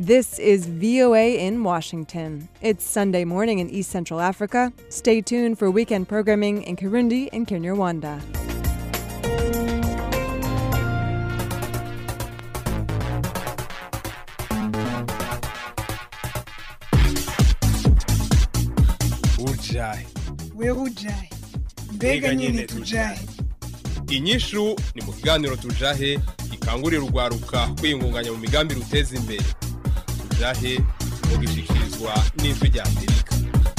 This is VOA in Washington. It's Sunday morning in East Central Africa. Stay tuned for weekend programming in Kirundi and Kinyarwanda. ujahe wewe ujahe mbega nyine tujahe inyishu ni mu kiganiro tujahe gikangurira urwaruka kwiyungunganya mu migambi ruteza imbere tujahe mugishikirizwa n'ijwi rya amerika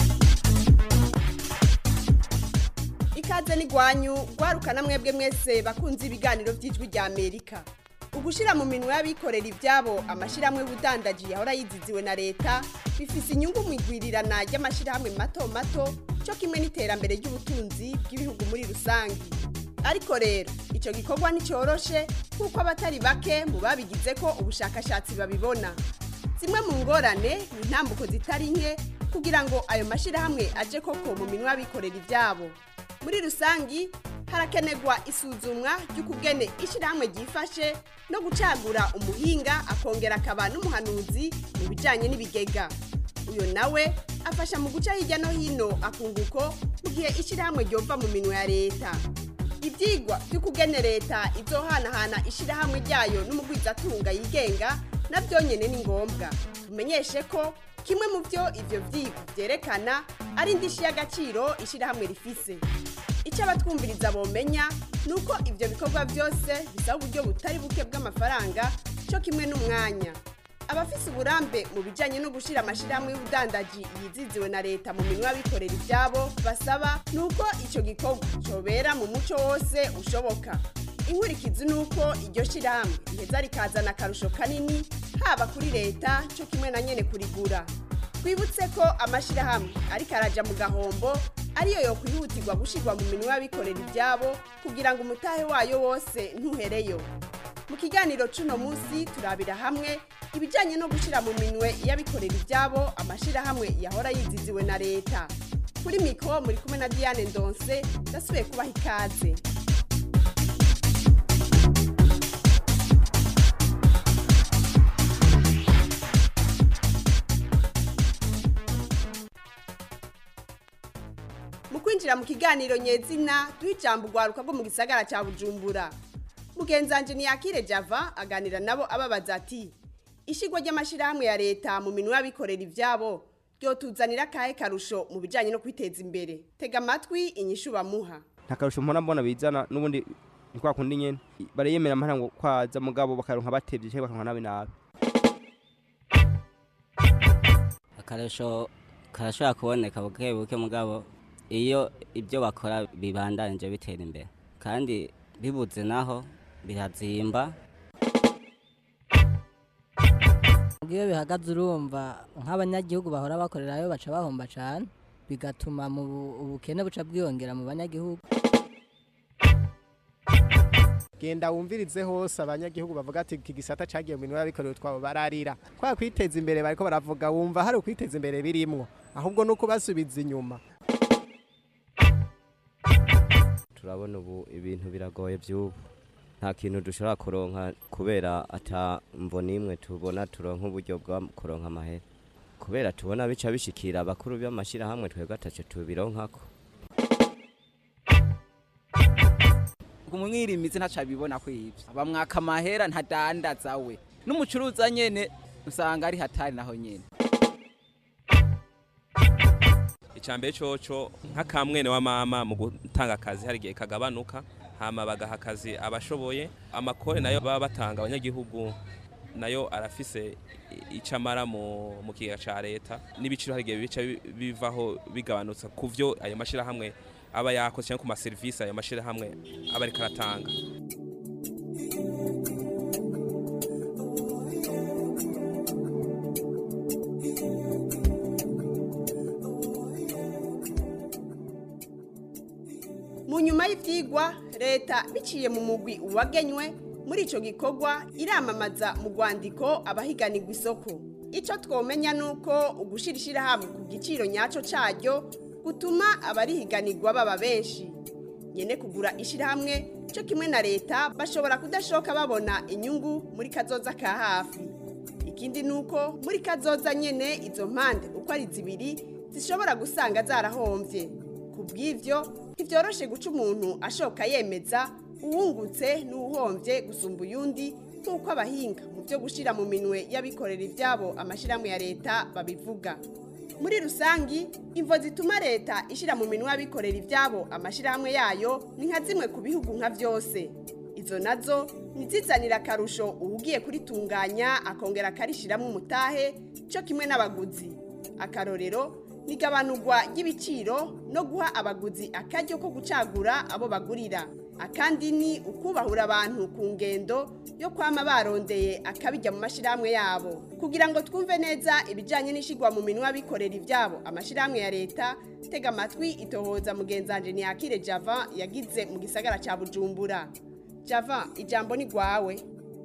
ikaze n'igwanyu rwarukana mwebwe mwese bakunze ibiganiro by'ijwi rya amerika ugushira mu minwe y'abikorera ibyabo amashyirahamwe y'ubudandaji yahora yiziziwe na leta bifise inyungu mu igwirirana ry'amashyirahamwe mato mato cyo kimwe n'iterambere ry'ubutunzi bw'ibihugu muri rusange ariko rero icyo gikorwa nticyoroshe kuko abatari bake mu babigize ko ubushakashatsi babibona zimwe mu ngorane ni intambuko zitari nke kugira ngo ayo mashyirahamwe aje koko mu minwe y'abikorera ibyabo muri rusangi harakenerwa isuzumwa ry'ukugene ishyirahamwe ryifashe no gucagura umuhinga akongera akaba n'umuhanuzi mu bijyanye n'ibigega uyu nawe afasha mu guca hirya no hino akunguko mu gihe ishyirahamwe ryova mu minwe ya leta ibyigwa by'ukugene leta izohanahana ishyirahamwe ryayo n'umugwizatunga yigenga nabyo nyine ni ngombwa tumenyeshe ko kimwe mu byo ibyo byigwa byerekana ari indishyi y'agaciro ishyirahamwe rifise icyo abatwumviriza bomenya ni uko ibyo bikorwa byose bisaba uburyo butari buke bw'amafaranga cyo kimwe n'umwanya abafise uburambe mu bijyanye no gushyira amashyirahamwe y'ubudandaji yiziziwe na leta mu minwa y'abikorera ibyabo basaba ni uko icyo gikorwa cyobera mu muco wose ushoboka inkurikizi ni uko iryo shyirahamwe riheza rikazana akarusho kanini haba kuri leta cyo kimwe na nyine kurigura twibutse ko amashyirahamwe ariko araja mu gahombo ariyo yo kwihutirwa gushyirwa mu minwa y'abikorera ibyabo kugira ngo umutahe wayo wose ntuhereyo mu kiganiro cy'uno munsi turabira hamwe ibijyanye no gushyira mu minwe y'abikorera ibyabo amashyirahamwe yahora yiziziwe na leta kuri mikoro muri kumwe na diane ndonse ndasubiye kubaha ikaze mu kwinjira mu kiganiro nyezina duha ijambo urwaruka rwo mu gisagara cya bujumbura mugenzanje ntiyakire java aganira nabo ababaza ati ishyirwa ry'amashyirahamwe ya leta mu minwa y'abikorera ibyabo ryotuzanira akahe karusho mu bijyanye no kwiteza imbere tega amatwi inyishu bamuha nta karusho mpora mbona bizana n'ubundi ni kwa kundi nyene bariyemera amahera ngo kwaza mugabo bakaronka batevye cyangwa bakaronka nabi nabi akarusho karashobora kuboneka buke buke mugabo iyo ibyo bakora bibandanije bitera imbere kandi bibuze naho birazimba iyo bihagaze urumva nk'abanyagihugu bahora bakorerayo baca bahomba cyane bigatuma mu bu- ubukene buca bwiyongera mu banyagihugu genda wumvirize hose abanyagihugu bavuga ati iki gisata cagiye mu minwe y'abikorera utwabo bararira kwa kwiteza imbere bariko baravuga wumva hari ukwiteza imbere birimwo ahubwo nuko basubiza inyuma turabona ubu ibintu biragoye by'ubu nta kintu dushobora kuronka kubera ata mvo n'imwe tubona turonka uburyo bwa kuronka amahera kubera tubona bica bishikira abakuru b'amashyirahamwe twebwe ataco tubironkako umwirimizi ntaco abibona ko ivyo bamwaka amahera ntadandaza we n'umucuruza nyene usanga ari hatari naho nyene icambere coco nk'akamwene wa mama mu gutanga akazi hari igihe kagabanuka hama bagaha akazi abashoboye amakore nayo baba batanga abanyagihugu nayo arafise icamara mu mu kigega ca leta n'ibiciro hari igihe bica bi- bivaho bigabanutse ku vyo ayo mashirahamwe aba yakoze cyangwa ku maserivisi ayo mashirahamwe aba ariko aratanga mu nyuma y'ibyigwa leta biciye mu mugwi wagenywe muri icyo gikorwa iramamaza mu rwandiko abahiganirwa isoko icyo twomenya ni uko ugushyira ishyirahamwe ku giciro nyacyo cyaryo gutuma abarihiganirwa baba benshi nyine kugura ishyirahamwe cyo kimwe na leta bashobora kudashoka babona inyungu muri kazoza ka hafi ikindi ni uko muri kazoza nyene izo mpande uko ari zibiri zishobora gusanga zarahombye ku bw'ibyo ntibyoroshe guca umuntu ashoka yemeza uwungutse n'uwuhombye gusumba uyundi nk'uko abahinga mu byo gushyira mu minwe y'abikorera ibyabo amashyirahamwe ya leta babivuga muri rusangi imvo zituma leta ishyira mu minwe y'abikorera ibyabo amashyirahamwe yayo ni nka zimwe ku bihugu nka byose izo nazo ntizizanire akarusho uwugiye kuritunganya akongera akarishyiramo umutahe cyo kimwe n'abaguzi akarorero ni igabanurwa ry'ibiciro no guha abaguzi akaryo ko gucagura abo bagurira akandi ni ukubahura abantu ku ngendo yo kwama barondeye akabijya mu mashyirahamwe yabo kugira ngo twumve neza ibijyanye n'ishyirwa mu minwa y'abikorera ibyabo amashyirahamwe ya leta tega amatwi itohoza mugenzanje ntiyakire java yagize mu gisagara cya bujumbura java ijambo ni rwawe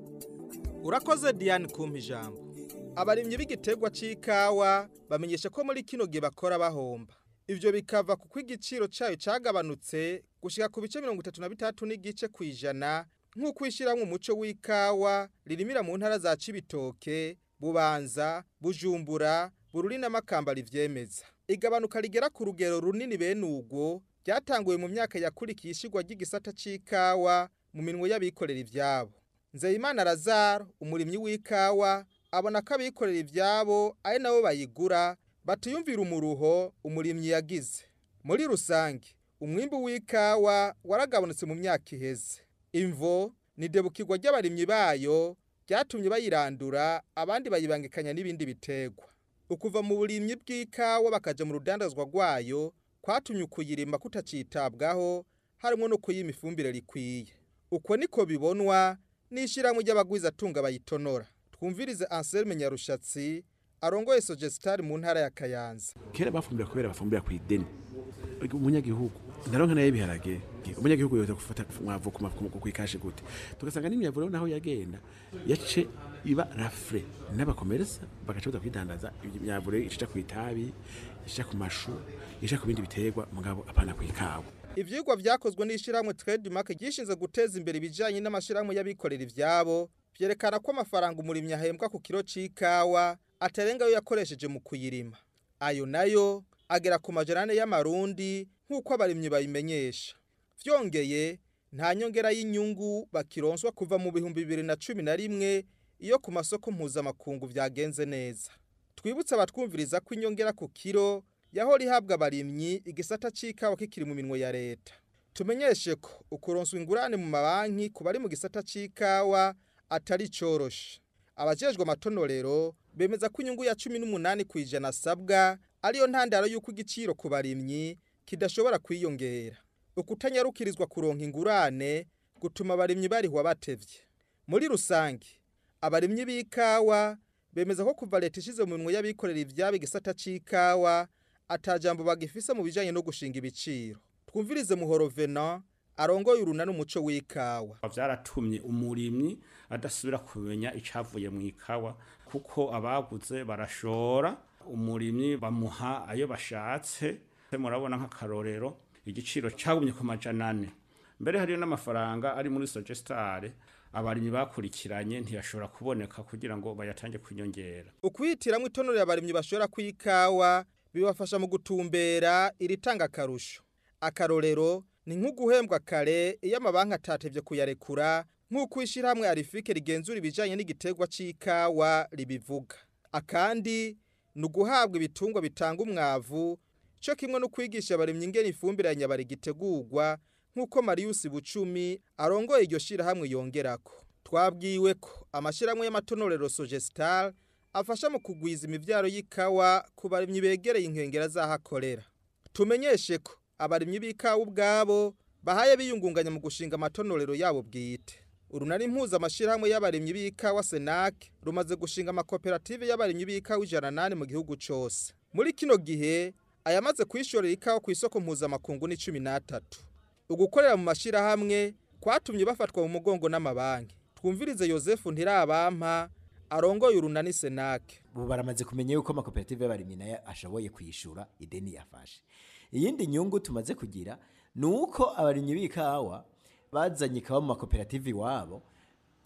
urakoze diane kumpa ijambo abarimyi b'igiterwa c'ikawa bamenyesha ko muri kino gihe bakora bahomba ivyo bikava kuko igiciro cayo cagabanutse gushika ku bice mirongo itatu na bitatu n'igice kw'ijana nk'uko ishyirahamwe umuco w'ikawa ririmira mu ntara za cibitoke bubanza bujumbura bururi n'amakamba rivyemeza igabanuka rigera ku rugero runini bene ubwo ryatanguye mu myaka yakurikiye ishigwa ry'igisata c'ikawa mu minwe y'abikorera ivyabo nzeyimana lazaro umurimyi w'ikawa abona ko abikorera ibyabo ari nabo bayigura batiyumvira umuruho umurimyi yagize muri rusange umwimbu w'ikawa waragabanutse mu myaka iheze imvo ni debukirwa ry'abarimyi bayo byatumye bayirandura abandi bayibangikanya n'ibindi biterwa ukuva mu burimyi bw'ikawa bakaja mu rudandazwa rwayo kwatumye ukuyirima kutacitabwaho harimo no kuyima ifumbire rikwiye uko niko bibonwa n'ishyirahamwe ry'abagwizatunga bayitonora twumvirize Anselme Nyarushatsi arongoye Sogestari mu ntara ya Kayanza kera bafumbira kubera bafumbira ku ideni umunyagihugu ndaronka nayo ibiharage umunyagihugu yoza gufata mwavu ku mafuko ku ikashi gute tugasanga n'imyavu rero naho yagenda yace iba rafre n'abakomeresa bagaca kwidandaza imyavu rero ica ku itabi ica ku mashu ica ku bindi biterwa mugabo apana ku ikawa ivyigwa vyakozwe n'ishyirahamwe Trademark gishinze guteza imbere ibijanye n'amashirahamwe y'abikorera ivyabo vyerekana ko amafaranga umurimyi ahembwa ku kiro c'ikawa atarenga ayo yakoresheje mu kuyirima ayo nayo agera ku majana ane y'amarundi nk'uko abarimyi babimenyesha vyongeye nta nyongera y'inyungu bakironswa kuva mu bihumbi bibiri na cumi na rimwe iyo ku masoko mpuzamakungu vyagenze neza twibutse abatwumviriza ko inyongera ku kiro yahora ihabwa abarimyi igisata c'ikawa kikiri mu minwe ya leta tumenyeshe ko ukuronswa ingurane mu mabanki ku bari mu gisata c'ikawa atari coroshe abajejwe amatonorero bemeza ko inyungu ya cumi n'umunani ku ijana asabwa ariyo ntandaro y'uko igiciro ku barimyi kidashobora kwiyongera ukutanyarukirizwa kuronka ingurane gutuma abarimyi barihwa batevye muri rusange abarimyi b'ikawa bemeza ko kuva leta ishize mu minwe y'abikorera ivyabo igisata c'ikawa atajambo bagifise mu bijanye no gushinga ibiciro twumvirize muhoro venant arongoye urunani umuco w'ikawa byaratumye umurimyi adasubira kumenya icyavuye mu ikawa kuko abaguze barashora umurimyi bamuha ayo bashatse murabona nk'akarorero igiciro cyagumye ku majana ane mbere hariyo n'amafaranga ari muri sogestare abarimyi bakurikiranye ntiyashobora kuboneka kugira ngo bayatange kwinyongera ukwihitiramo itonore abarimyi bashobora kw'ikawa bibafasha mu gutumbera iritanga akarusho akarorero ni nk'uguhembwa kare iyo amabanki atatevye kuyarekura nk'uko ishyirahamwe arifike rigenzura ibijanye n'igiterwa c'ikawa ribivuga akandi ni uguhabwa ibitungwa bitanga umwavu cyo kimwe no kwigisha abarimyi ingene ifumbire ya nyabari gitegurwa nk'uko Marius Bucumi arongoye iryo shirahamwe yongerako twabwiwe ko amashirahamwe y'amatonorero Sogestar afasha mu kugwiza imivyaro y'ikawa ku barimyi begereye inkengera z'ahakorera tumenyeshe ko abarimyi b'ikawa ubwabo bahaye biyungunganya mu gushinga amatonorero yabo bwite urunari impuza amashirahamwe y'abarimyi b'ikawa Senac rumaze gushinga amakoperative y'abarimyi b'ikawa ijana nane mu gihugu cose muri kino gihe ayamaze kwishorera ikawa ku isoko mpuzamakungu ni cumi n'atatu ugukorera mu mashirahamwe kwatumye bafatwa mu mugongo n'amabanki twumvirize yosefu ntirabampa arongoye urunani senake ubu baramaze kumenya yuko amakoperative y'abarimyi nayo ashoboye kwishyura ideni yafashe iyindi nyungu tumaze kugira ni uko abarimyi b'ikawa bazanye ikawa mu makoperative iwabo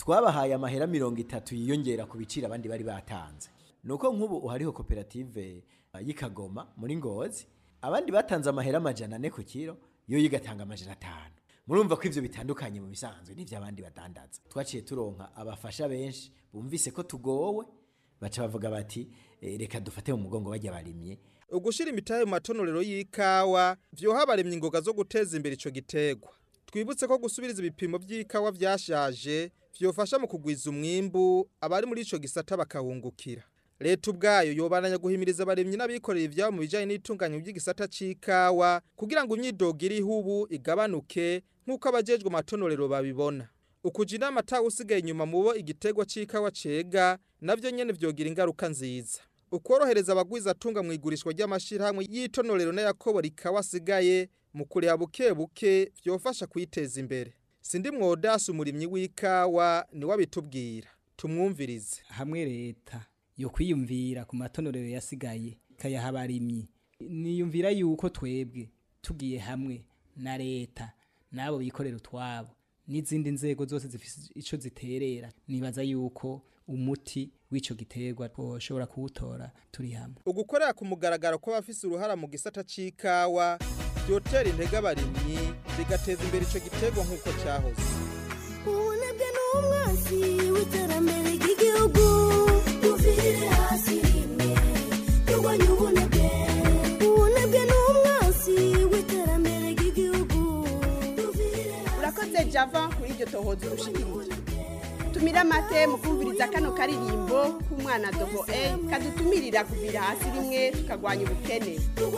twabahaye amahera mirongo itatu yiyongera ku biciro abandi bari batanze nuko nk'ubu hariho koperative uh, y'ikagoma muri ngozi abandi batanze amahera amajana ane ku kiro yo yigatanga amajana atanu murumva ko ivyo bitandukanye mu bisanzwe n'ivyo abandi badandaza twaciye turonka abafasha benshi bumvise ko tugowe baca bavuga bati eh, reka dufate mu mugongo bajya barimye ugushira imitahe mu matonorero y'ikawa vyoha abaremye ingoga zo guteza imbere ico gitegwa twibutse ko gusubiriza ibipimo vy'ikawa vyashaje vyofasha mu kugwiza umwimbu abari muri ico gisata bakahungukira leta ubwayo yobananya guhimiriza abaremyi n'abikorera ivyabo mu bijanye n'itunganya ry'igisata c'ikawa kugira ngo imyidogo iriho ubu igabanuke nk'uko abajejwe amatonorero babibona ukuja inama atawe usigaye inyuma mu bo igitegwa c'ikawa cega navyo nyene vyogira ingaruka nziza ukorohereza abagwiza atunga mu igurishwa ry'amashirahamwe y'itonorero n'ayakobora ikawa asigaye mu kureba buke buke vyofasha kwiteza imbere sindi mwodasi umurimyi w'ikawa niwe abitubwira tumwumvirize hamwe leta yo kwiyumvira ku matonorero yasigaye ikayaha abarimyi niyumvira yuko twebwe tugiye hamwe na leta n'abo bikorera utwabo n'izindi nzego zose zifite ico ziterera nibaza yuko umuti w'ico giterwa twoshobora kuwutora turi hamwe ugukorera ku mugaragaro kw'abafise uruhara mu gisata c'ikawa vyotera intege abarimyi bigateza imbere ico gitegwa nk'uko cahoze ubunebwe n'umwansi w'iterambere ry'igihugu tuvire hasi rimwe turwanye ubunebwe ubunebwe n'umwansi w'iterambere ry'igihugu urakoze java kuri iryo tohoza urushikirije tumira amate mu kumviriza kano karirimbo k'umwana dogo e kadutumirira kuvira hasi rimwe tukagwanya ubukene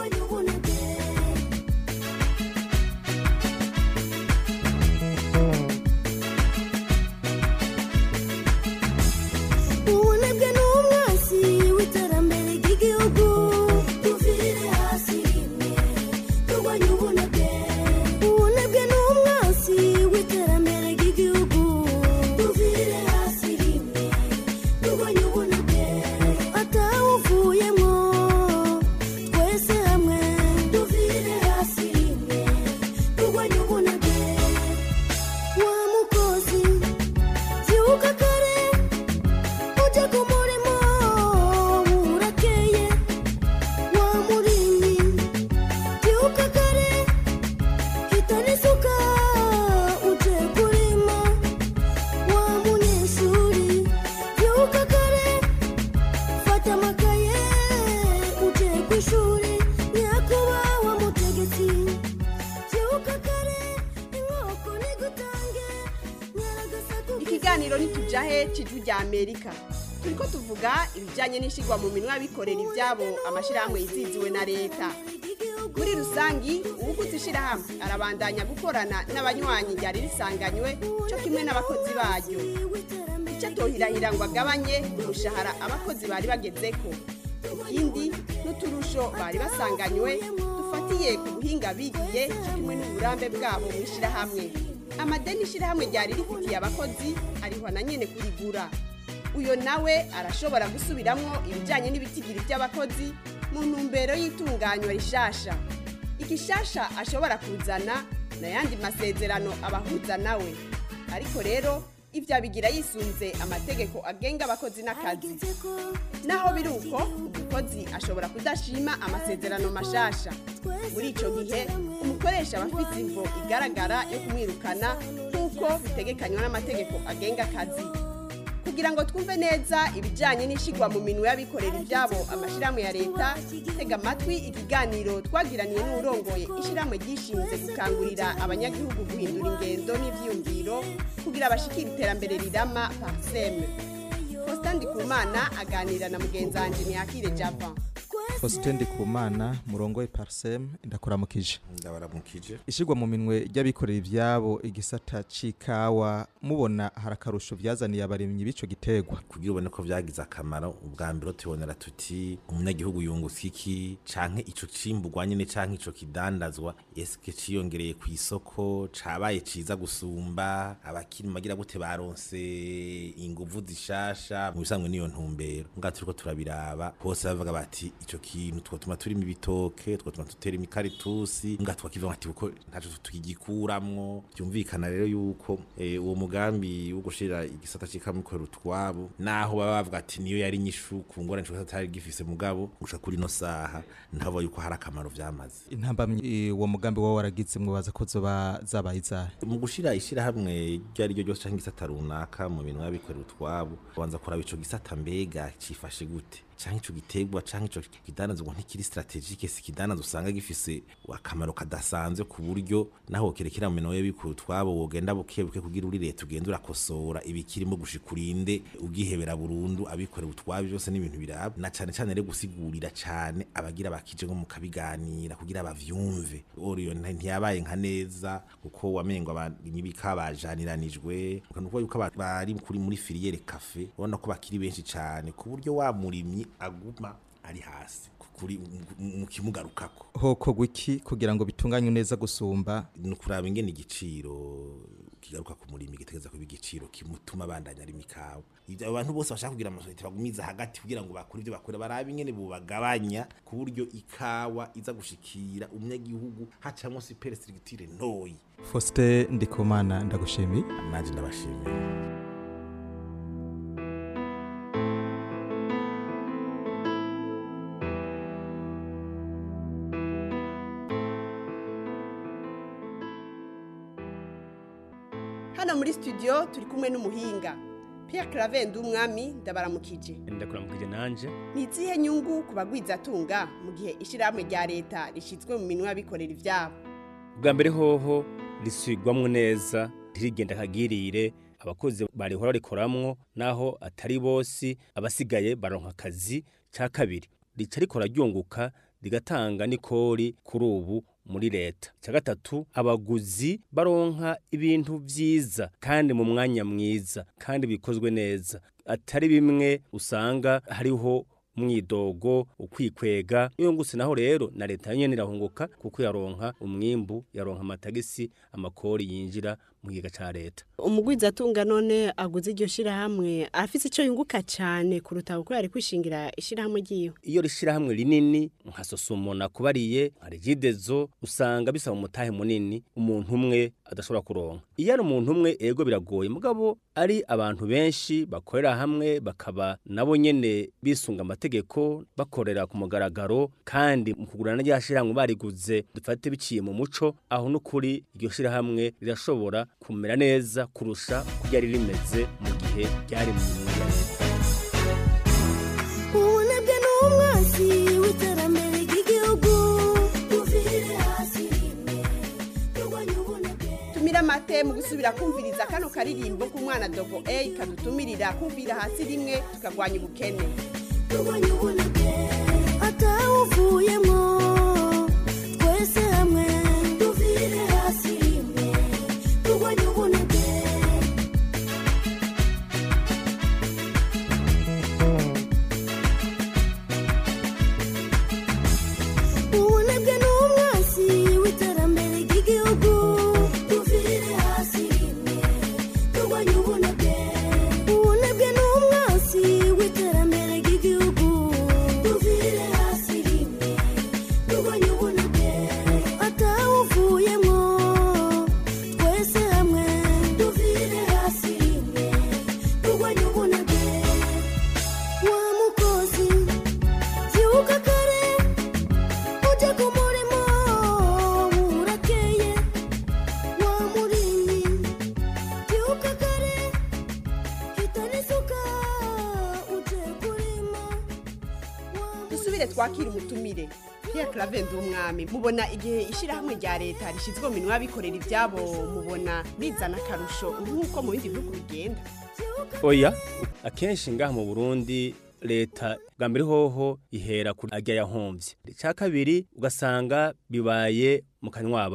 ubunebwe n'umwansi w'iterambere ry'igihugu tuvire hasi rimwe turwanye ubunebwe ubunebwe n'umwansi w'iterambere ry'igihugu tuvire hasi rimwe turwanye ubunebwe atawuvuyemo twese hamwe tuvire hasi rimwe turwanye ubunebwe wa mukozi vyuka kare uje ku murimo burakeye wa murimyi byuka kare hitana isuka uje kurima wa munyeshuri byuka kare fata amakaye uje ku ishuri nyakubahwa mutegetsi byuka kare inkoko nigutange ikiganiro ntitujahe cijwi rya amerika turiko tuvuga ibijyanye n'ishyirwa mu minwa y'abikorera ibyabo amashyirahamwe yiziziwe na leta muri rusangi uwuguze ishyirahamwe arabandanya gukorana n'abanywanyi ryari risanganywe cyo kimwe n'abakozi baryo icyo atohirahira ngo agabanye umushahara abakozi bari bagezeko ikindi n'uturusho bari basanganywe dufatiye ku buhinga bigiye cyo kimwe n'uburambe bwabo mu ishyirahamwe amadeni ishyirahamwe ryari rifitiye abakozi arihwa na nyine kurigura uyo nawe arashobora gusubiramwo ibijyanye n'ibitigiri by'abakozi mu ntumbero y'itunganywa rishasha igishasha ashobora kuzana n'ayandi masezerano abahuza nawe ariko rero ibyo abigira yisunze amategeko agenga abakozi n'akazi naho biri uko umukozi ashobora kudashima amasezerano mashasha muri icyo gihe umukoresha aba afite imvo igaragara yo kumwirukana nk'uko bitegekanywa n'amategeko agenga akazi kugira ngo twumve neza ibijyanye n'ishyirwa mu minwe y'abikorera ibyabo amashyirahamwe ya leta tega amatwi ikiganiro twagiraniye n'urongoye ishyirahamwe ryishinze gukangurira abanyagihugu guhindura ingendo n'ibyiyumviro kugira bashikire iterambere rirama pariseme faustin ndikumana aganira na mugenzi wanjye ntiyakire java Faustin Ndikumana murongoye Parsem ndakuramukije ndabaramukije ishigwa mu minwe ry'abikorera ivyabo igisata c'ikawa mubona harakarusho vyazaniye abarimyi b'ico gitegwa kugira ubone ko vyagize akamaro ubwa mbere tubonera tuti umunyagihugu yungutse iki canke ico cimburwa nyene canke ico kidandazwa eske ciyongereye ku isoko cabaye ciza gusumba abakiri magira gute baronse inguvu zishasha mu bisanzwe niyo ntumbero nga turiko turabiraba hose bavuga bati ico kintu twatuma turima ibitoke twatuma tutera imikaritusi nga twakiva ati uko ntaco tugikuramwo byumvikana rero yuko eh, uwo mugambi wo gushira igisata c'ikamikoro utwabo naho baba bavuga ati niyo yari nyishu ku ngorane cyo atari gifise mugabo gushika kuri no saha ntabo yuko hari akamaro vyamaze intambamyi uwo mugambi wawe waragize mwabaza ko zoba zabaye izahe mu gushira ishirahamwe iryo ari ryo ryose canke igisata runaka mu bintu y'abikorera utwabo banza kuraba ico gisata mbega cifashe gute canke ico gitegwa canke ico kidanazwa ntikiri strategique si kidanazwa usanga gifise akamaro kadasanzwe ku buryo naho kerekera mu minwe y'abikorera utwabo wogenda buke buke kugira uri leta ugenda urakosora ibikirimo gushika urinde ugihebera burundu abikorera utwabo byose n'ibintu biraba na cane cane rero gusigurira cane abagira bakije ngo mukabiganira kugira bavyumve oriyo ntiyabaye nka neza kuko wamengo abarimyi bikabajaniranijwe nuko yuko aba- bari kuri muri filiere cafe ubona ko bakiri benshi cane ku buryo wa murimyi aguma ari hasi kuri mu kimugarukako hokorwa iki kugira ngo bitunganywe neza gusumba ni ukuraba ingene igiciro kigaruka ku murimi gitegereza kuba igiciro kimutuma abandanya ari mikawa Ivyo abo bantu bose bashaka kugira amasosiyete bagumiza hagati kugira ngo bakore ivyo bakora barabe ingene bubagabanya ku buryo ikawa iza gushikira umunyagihugu hacamwo superstructure ntoyi Faustin Ndikumana ndagushimiye nanje ndabashimiye hano muri studio turi kumwe n'umuhinga Pierre Claver umwami ndabaramukije ndakuramukije nanje ni izihe nyungu ku bagwizatunga mu gihe ishyirahamwe rya leta rishyizwe mu minwe y'abikorera ibyabo bwa mbere hoho risubirwamwo neza ntirigenda akagirire abakozi barihora rikoramwo naho atari bose abasigaye baronka akazi ca kabiri rica rikora ryunguka rigatanga n'ikori kuri ubu muri leta cya gatatu abaguzi baronka ibintu vyiza kandi mu mwanya mwiza kandi bikozwe neza atari bimwe usanga hariho umwidogo ukwikwega iyo nguse naho rero na leta nyene irahunguka kuko yaronka umwimbu yaronka amatagisi amakori yinjira mu kigega ca leta umugwizatunga none aguze iryo shirahamwe afise ico yunguka cane kuruta uko yari kwishingira ishirahamwe ryiwe iyo rishirahamwe rinini nka sosumo nakubariye nka regidezo usanga bisaba umutahe munini umuntu umwe adashobora kuronka iyo ari umuntu umwe ego biragoye mugabo ari abantu benshi bakorera hamwe bakaba nabo nyene bisunga amategeko bakorera ku mugaragaro kandi mu kugurana rya shirahamwe bariguze dufate biciye mu muco aho n'ukuri iryo shirahamwe rirashobora kumera neza kurusha uko ryari rimeze mu gihe ryari mu minwe ya leta ubunebwe ni umwansi w'iterambere ry'igihugu tuvire hasi rimwe turwanye ubunebwe tumira amate mu gusubira kumviriza kano karirimbo k'umwana dogo a kadutumirira kumvira hasi rimwe tukagwanya ubukene turwanye ubunebwe atawuvuyemo twese hamwe tuvire hasi rimwe turwanye ubunebwe ubunebwe ni umwansi w'iterambere ry'igihugu tuvire hasi rimwe turwanye ubunebwe ubunebwe ni umwansi w'iterambere ry'igihugu tuvire hasi rimwe turwanye ubunebwe atawuvuyemo twese hamwe tuvire hasi rimwe turwanye ubunebwe wa mukozi byuka kare ujya ku murimo burakeye wa murimyi byuka kare hitana isuka uje kurima dusubire twakira umutumire Pierre Claver umwami mubona igihe ishyirahamwe rya leta rishyizwe mu minwe y'abikorera ibyabo mubona bizana akarusho nk'uko mu bindi bihugu bigenda oya akenshi ngaha mu burundi leta bwa mbere hoho ihera kuri ajya yahomvye icya kabiri ugasanga bibaye mu kanywa ababo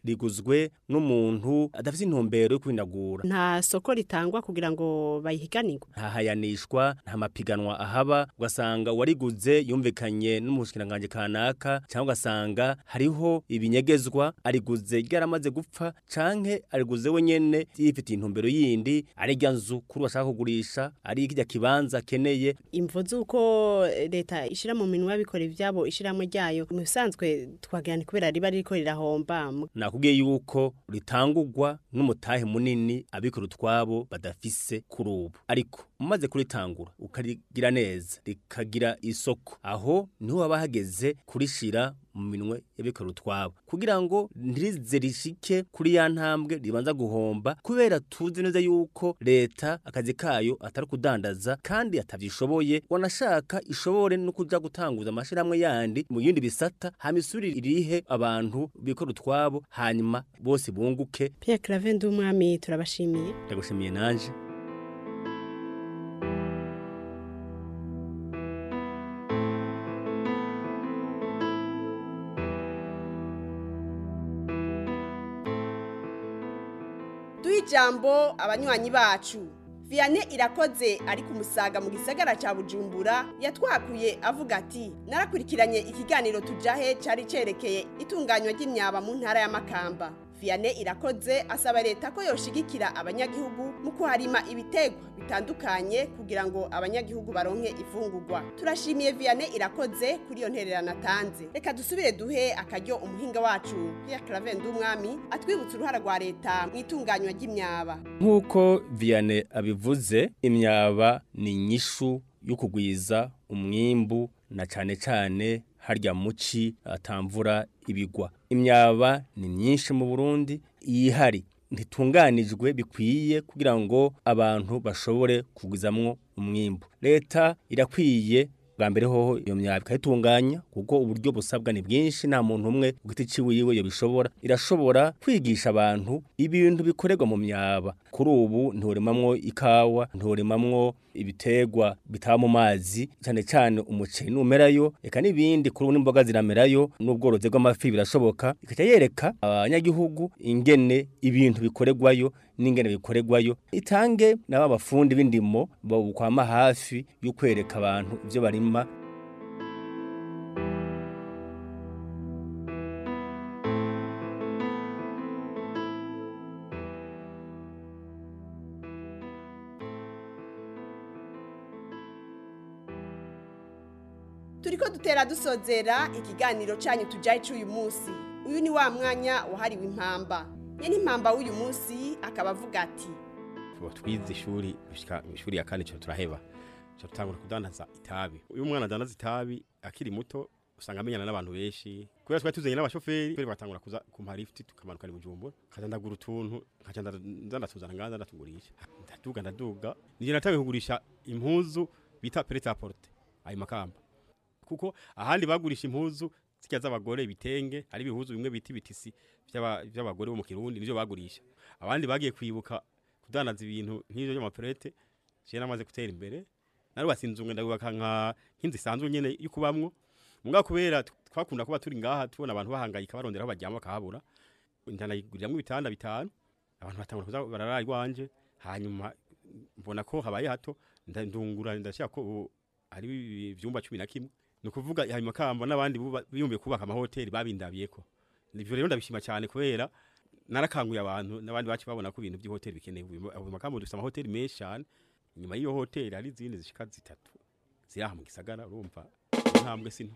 riguzwe n'umuntu adafite intumbero yo kwinagura nta soko ritangwa kugira ngo bayihiganirwe nta hayanishwa nta mapiganwa ahaba ugasanga uwariguze yumvikanye n'umushikiranganje kanaka cyangwa ugasanga hariho ibinyegezwa ariguze ryaramaze gupfa canke ariguze we nyene yifitiye intumbero yindi ari rya nzu kuri bashaka kugurisha ari kirya kibanza akeneye imvo z'uko leta ishyira mu minwa y'abikora ibyabo ishyiramo ryayo mu bisanzwe twagira ni kubera riba ririko rirahomba nakubwiye yuko ritangurwa n'umutahe munini abikora utwabo badafise kuri ubu ariko umaze kuritangura ukarigira neza rikagira isoko aho niho haba hageze kurishira mu minwe y'abikora utwabo kugira ngo ntirize rishike kuri ya ntambwe ribanza guhomba kubera tuzi neza yuko leta akazi kayo atari kudandaza kandi atavyishoboye wanashaka ishobore no kuja gutanguza amashirahamwe yandi mu yindi bisata hama isubire irihe abantu bikora utwabo hanyuma bose bunguke Pierre Claver Ndumwami turabashimiye ndagushimiye nanje duhe ijambo abanywanyi bacu Vianney irakoze ari ku musaga mu gisagara cya bujumbura yatwakuye avuga ati narakurikiranye ikiganiro tujahe cyari cyerekeye itunganywa ry'imyaba mu ntara y'amakamba Vianney irakoze asaba leta ko yoshigikira abanyagihugu mu kuharima ibitegwa bitandukanye kugira ngo abanyagihugu baronke ifungurwa turashimiye Vianney irakoze kuri iyo ntererano atanze reka dusubire duhe akaryo umuhinga wacu Pierre Claver Ndumwami atwibutsa uruhara rwa leta mu itunganywa ry'imyaba nk'uko Vianney abivuze imyaba ni inyishu yo kugwiza umwimbu na cyane cyane harya muci atamvura ibigwa imyaba ni myinshi mu Burundi yihari ntitunganijwe bikwiye kugira ngo abantu bashobore kugwizamwo umwimbu leta irakwiye bwa mbere hoho iyo myaba ikayitunganya kuko uburyo busabwa ni bwinshi nta muntu umwe ku giti ciwiwe yo bishobora irashobora kwigisha abantu ibintu bikorerwa mu myaba kuri ubu nturimamwo ikawa nturimamwo ibitegwa bitaba mu mazi cyane cyane umuceri numerayo eka n'ibindi kuri ubu n'imboga ziramerayo n'ubworozi bw'amafi birashoboka ikaca yereka abanyagihugu ingene ibintu bikorerwayo n'ingene bikorerwayo itange n'aba bafundi b'indimo babukwama hafi yo kwereka abantu ibyo barima turiko dutera dusozera ikiganiro canyu tujaye c'uyu munsi uyu ni wa mwanya wahariwe impamba nyene impamba w'uyu munsi akaba avuga ati twize ishuri gushika ishuri ya kane cyo turaheba cyo tutangura kudandaza itabi uyu mwana adandaza itabi akiri muto usanga amenyana n'abantu benshi kubera twari tuzanye n'abashoferi twari batangura kuza kumpa lift tukamanuka ni bujumbura nkazandagura utuntu nkaca ndandatuzana ngaza ndatugurisha ndaduga ndaduga nije natangiye kugurisha impuzu bita prêt à porter ayo makamba kuko ahandi bagurisha impuzu zijya z'abagore ibitenge ari ibihuzu bimwe bita ibitisi by'abagore bo mu kirundi nivyo bagurisha abandi bagiye kwibuka kudandaza ibintu nk'ivyo by'amaperete je namaze gutera imbere narubatse inzu ngenda kubaka nka nk'inzu isanzwe nyene yo kubamwo mugabo kubera twakunda kuba turi ngaha tubona abantu bahangayika barondera aho baryama bakahabura ndanayiguriramwo ibitanda bitanu abantu batangura kuza barara iwanje hanyuma mbona ko habaye hato ndungura ndashaka ko ari ivyumba cumi na kimwe ni ukuvuga ayo makamba n'abandi biyumbiye kubaka amahoteli babindabiyeko ibyo rero ndabishima cyane kubera narakanguye abantu n'abandi bacu babona ko ibintu by'ihoteli bikenewe ayo makamba dufite amahoteli menshi cyane inyuma y'iyo hoteli hari izindi zishika zitatu ziri aha mu gisagara urumva intambwe sino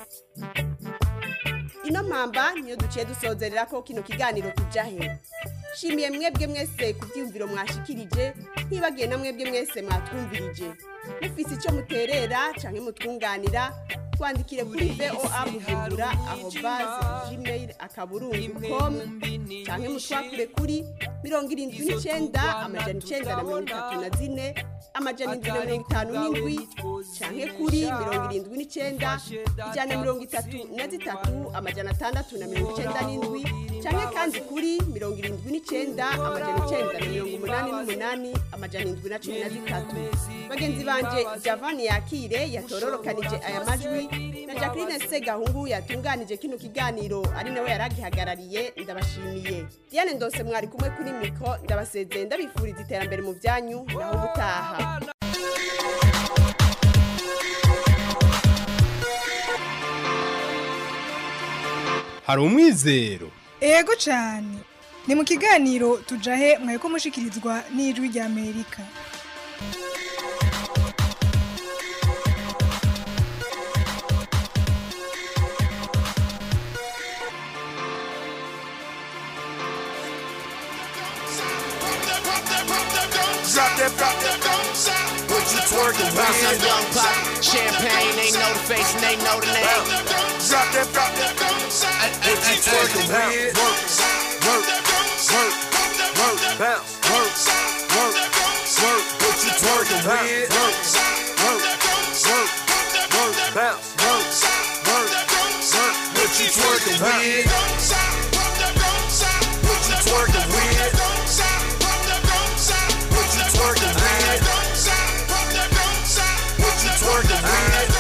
ino mpamba niyo duciye dusozerera ko kino kiganiro tujahe shimiye mwebwe mwese ku byiyumviro mwashikirije ntibagiye na mwebwe mwese mwatwumvirije mufise icyo muterera cyangwa mutwunganira twandikire kuri voa bujumbura aho baze gmail akaburungu com cyangwa mutwakure kuri mirongo irindwi n'icyenda amajana icyenda na mirongo itatu na zine amajana indwi na mirongo itanu n'indwi cyangwa kuri mirongo irindwi n'icyenda ijana na mirongo itatu na zitatu amajana atandatu na mirongo icyenda n'indwi cyangwa kandi kuri mirongo irindwi n'icyenda amajana icyenda na mirongo umunani n'umunani amajana indwi na cumi na zitatu bagenzi banje javani yakire yatororokanije aya majwi na jacqueline segahungu yatunganije kino kiganiro ari nawe yaragihagarariye ndabashimiye diane ndose mwari kumwe kuri mikro ndabasezeye ndabifuriza iterambere mu byanyu naho ubutaha hari umwizero ego cyane ni mu kiganiro tujahe mwaye ko mushikirizwa n'ijwi rya amerika Drop that, drop that, What you twerking with? Bounce on young pop, champagne, they know the face and they know the name. Drop that, drop that, What you twerking with? Work, work, work, work, bounce, work, work, work. What you twerking with? Work, work, work, work, bounce, work, work, work. What you twerking with? What you twerking with? What you twerking with? What you twerking with?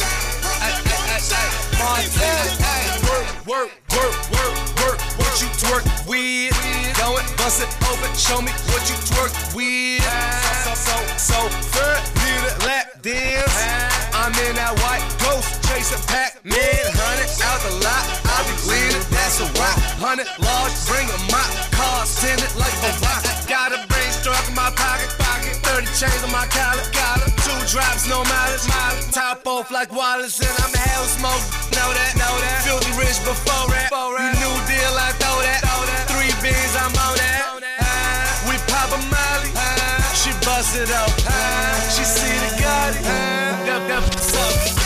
Work, work, work, work, work. What you twerk with? Go and bust it open. Show me what you twerk with. So, so, so, so, third, need a lap dance. I'm in that white ghost chasing Pac-Man. Hundred out the lot, I be leading. That's a rock. Hundred large, bring a mop. Cars tinted like a rock. Got a brain struck in my pocket, pocket. 30 chains on my collar, collar. Two drops, no mileage, mileage. Top off like Wallace, and I'm hell smoke. Know that, know that. Filthy rich before that. You new deal, I throw that. Three beans, I'm on that. Ah, we pop a molly. Ah, she bust it up. Ah, she see the Gotti. Ah, dup, dup, so.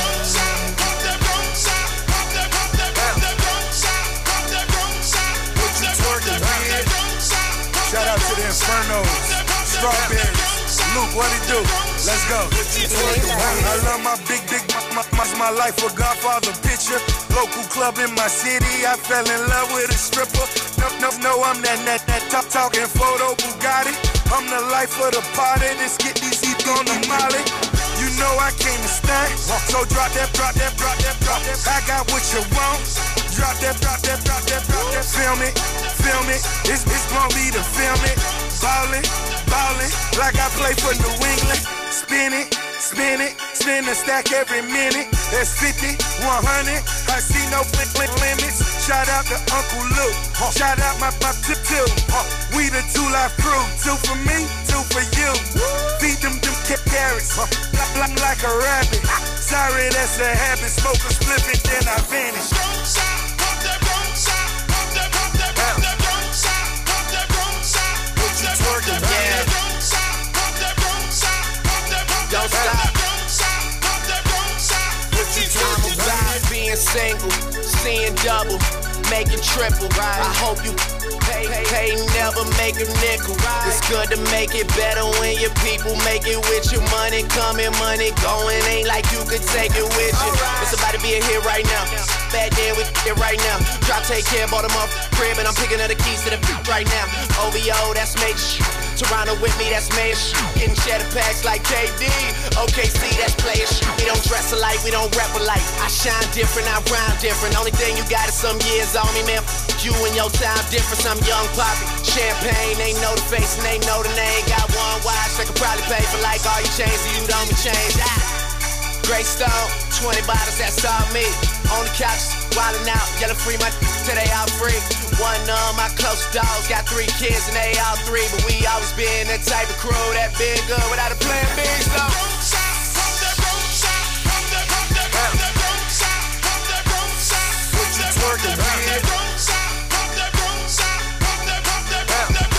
What you twerking with? Shout out to the Infernos, Strawberries, Luke, what it do? Let's go. I love my big, big, my, my, my life a Godfather picture. Local club in my city, I fell in love with a stripper. No, no, no, I'm that, that, that top talking photo Bugatti. I'm the life of the party. Let's get these heat on the molly. You know I came to stand. So drop that, drop that, drop that, drop that. I got what you want. Drop that, drop that, drop that, drop that. Film it, film it. It's, it's gonna be the film it. Ballin', ballin', like I play for New England. Spin it, spin it, spin the stack every minute. That's 50, 100. I see no blink, blink limits. Shout out to Uncle Luke. Shout out my, my tip tip. We the two life crew. Two for me, two for you. Feed them them ca- carrots. Like, like, like a rabbit. Sorry, that's a habit. Smoke a split it, then I vanish. What you twerking, man? Don't stop. What you twerking, I'm about being single, seeing double, making triple. I hope you pay, pay, never make a nickel. It's good to make it better when your people make it with you. Money coming, money going. Ain't like you could take it with you. It's about to be a hit right now. Bad day with it right now. Drop, take care, bought them off crib, and I'm picking up the keys to the beat right now. OVO, that's major shit. Toronto with me, that's major shit. Getting cheddar packs like KD. OKC, that's player shit. We don't dress alike, we don't rap alike. I shine different, I rhyme different. Only thing you got is some years on me, man. F- You and your time different. I'm young poppy. Champagne, they know the face and they know the name. Got one watch, I could probably pay for like all your chains, so you don't be changed. Ah. Great Stone, 20 bottles, that's all me. On the couch, wildin' out, yelling free my till they all free. One of my close dogs got three kids and they all three, but we always been that type of crew that been good without a plan B. So. What you twerking, man?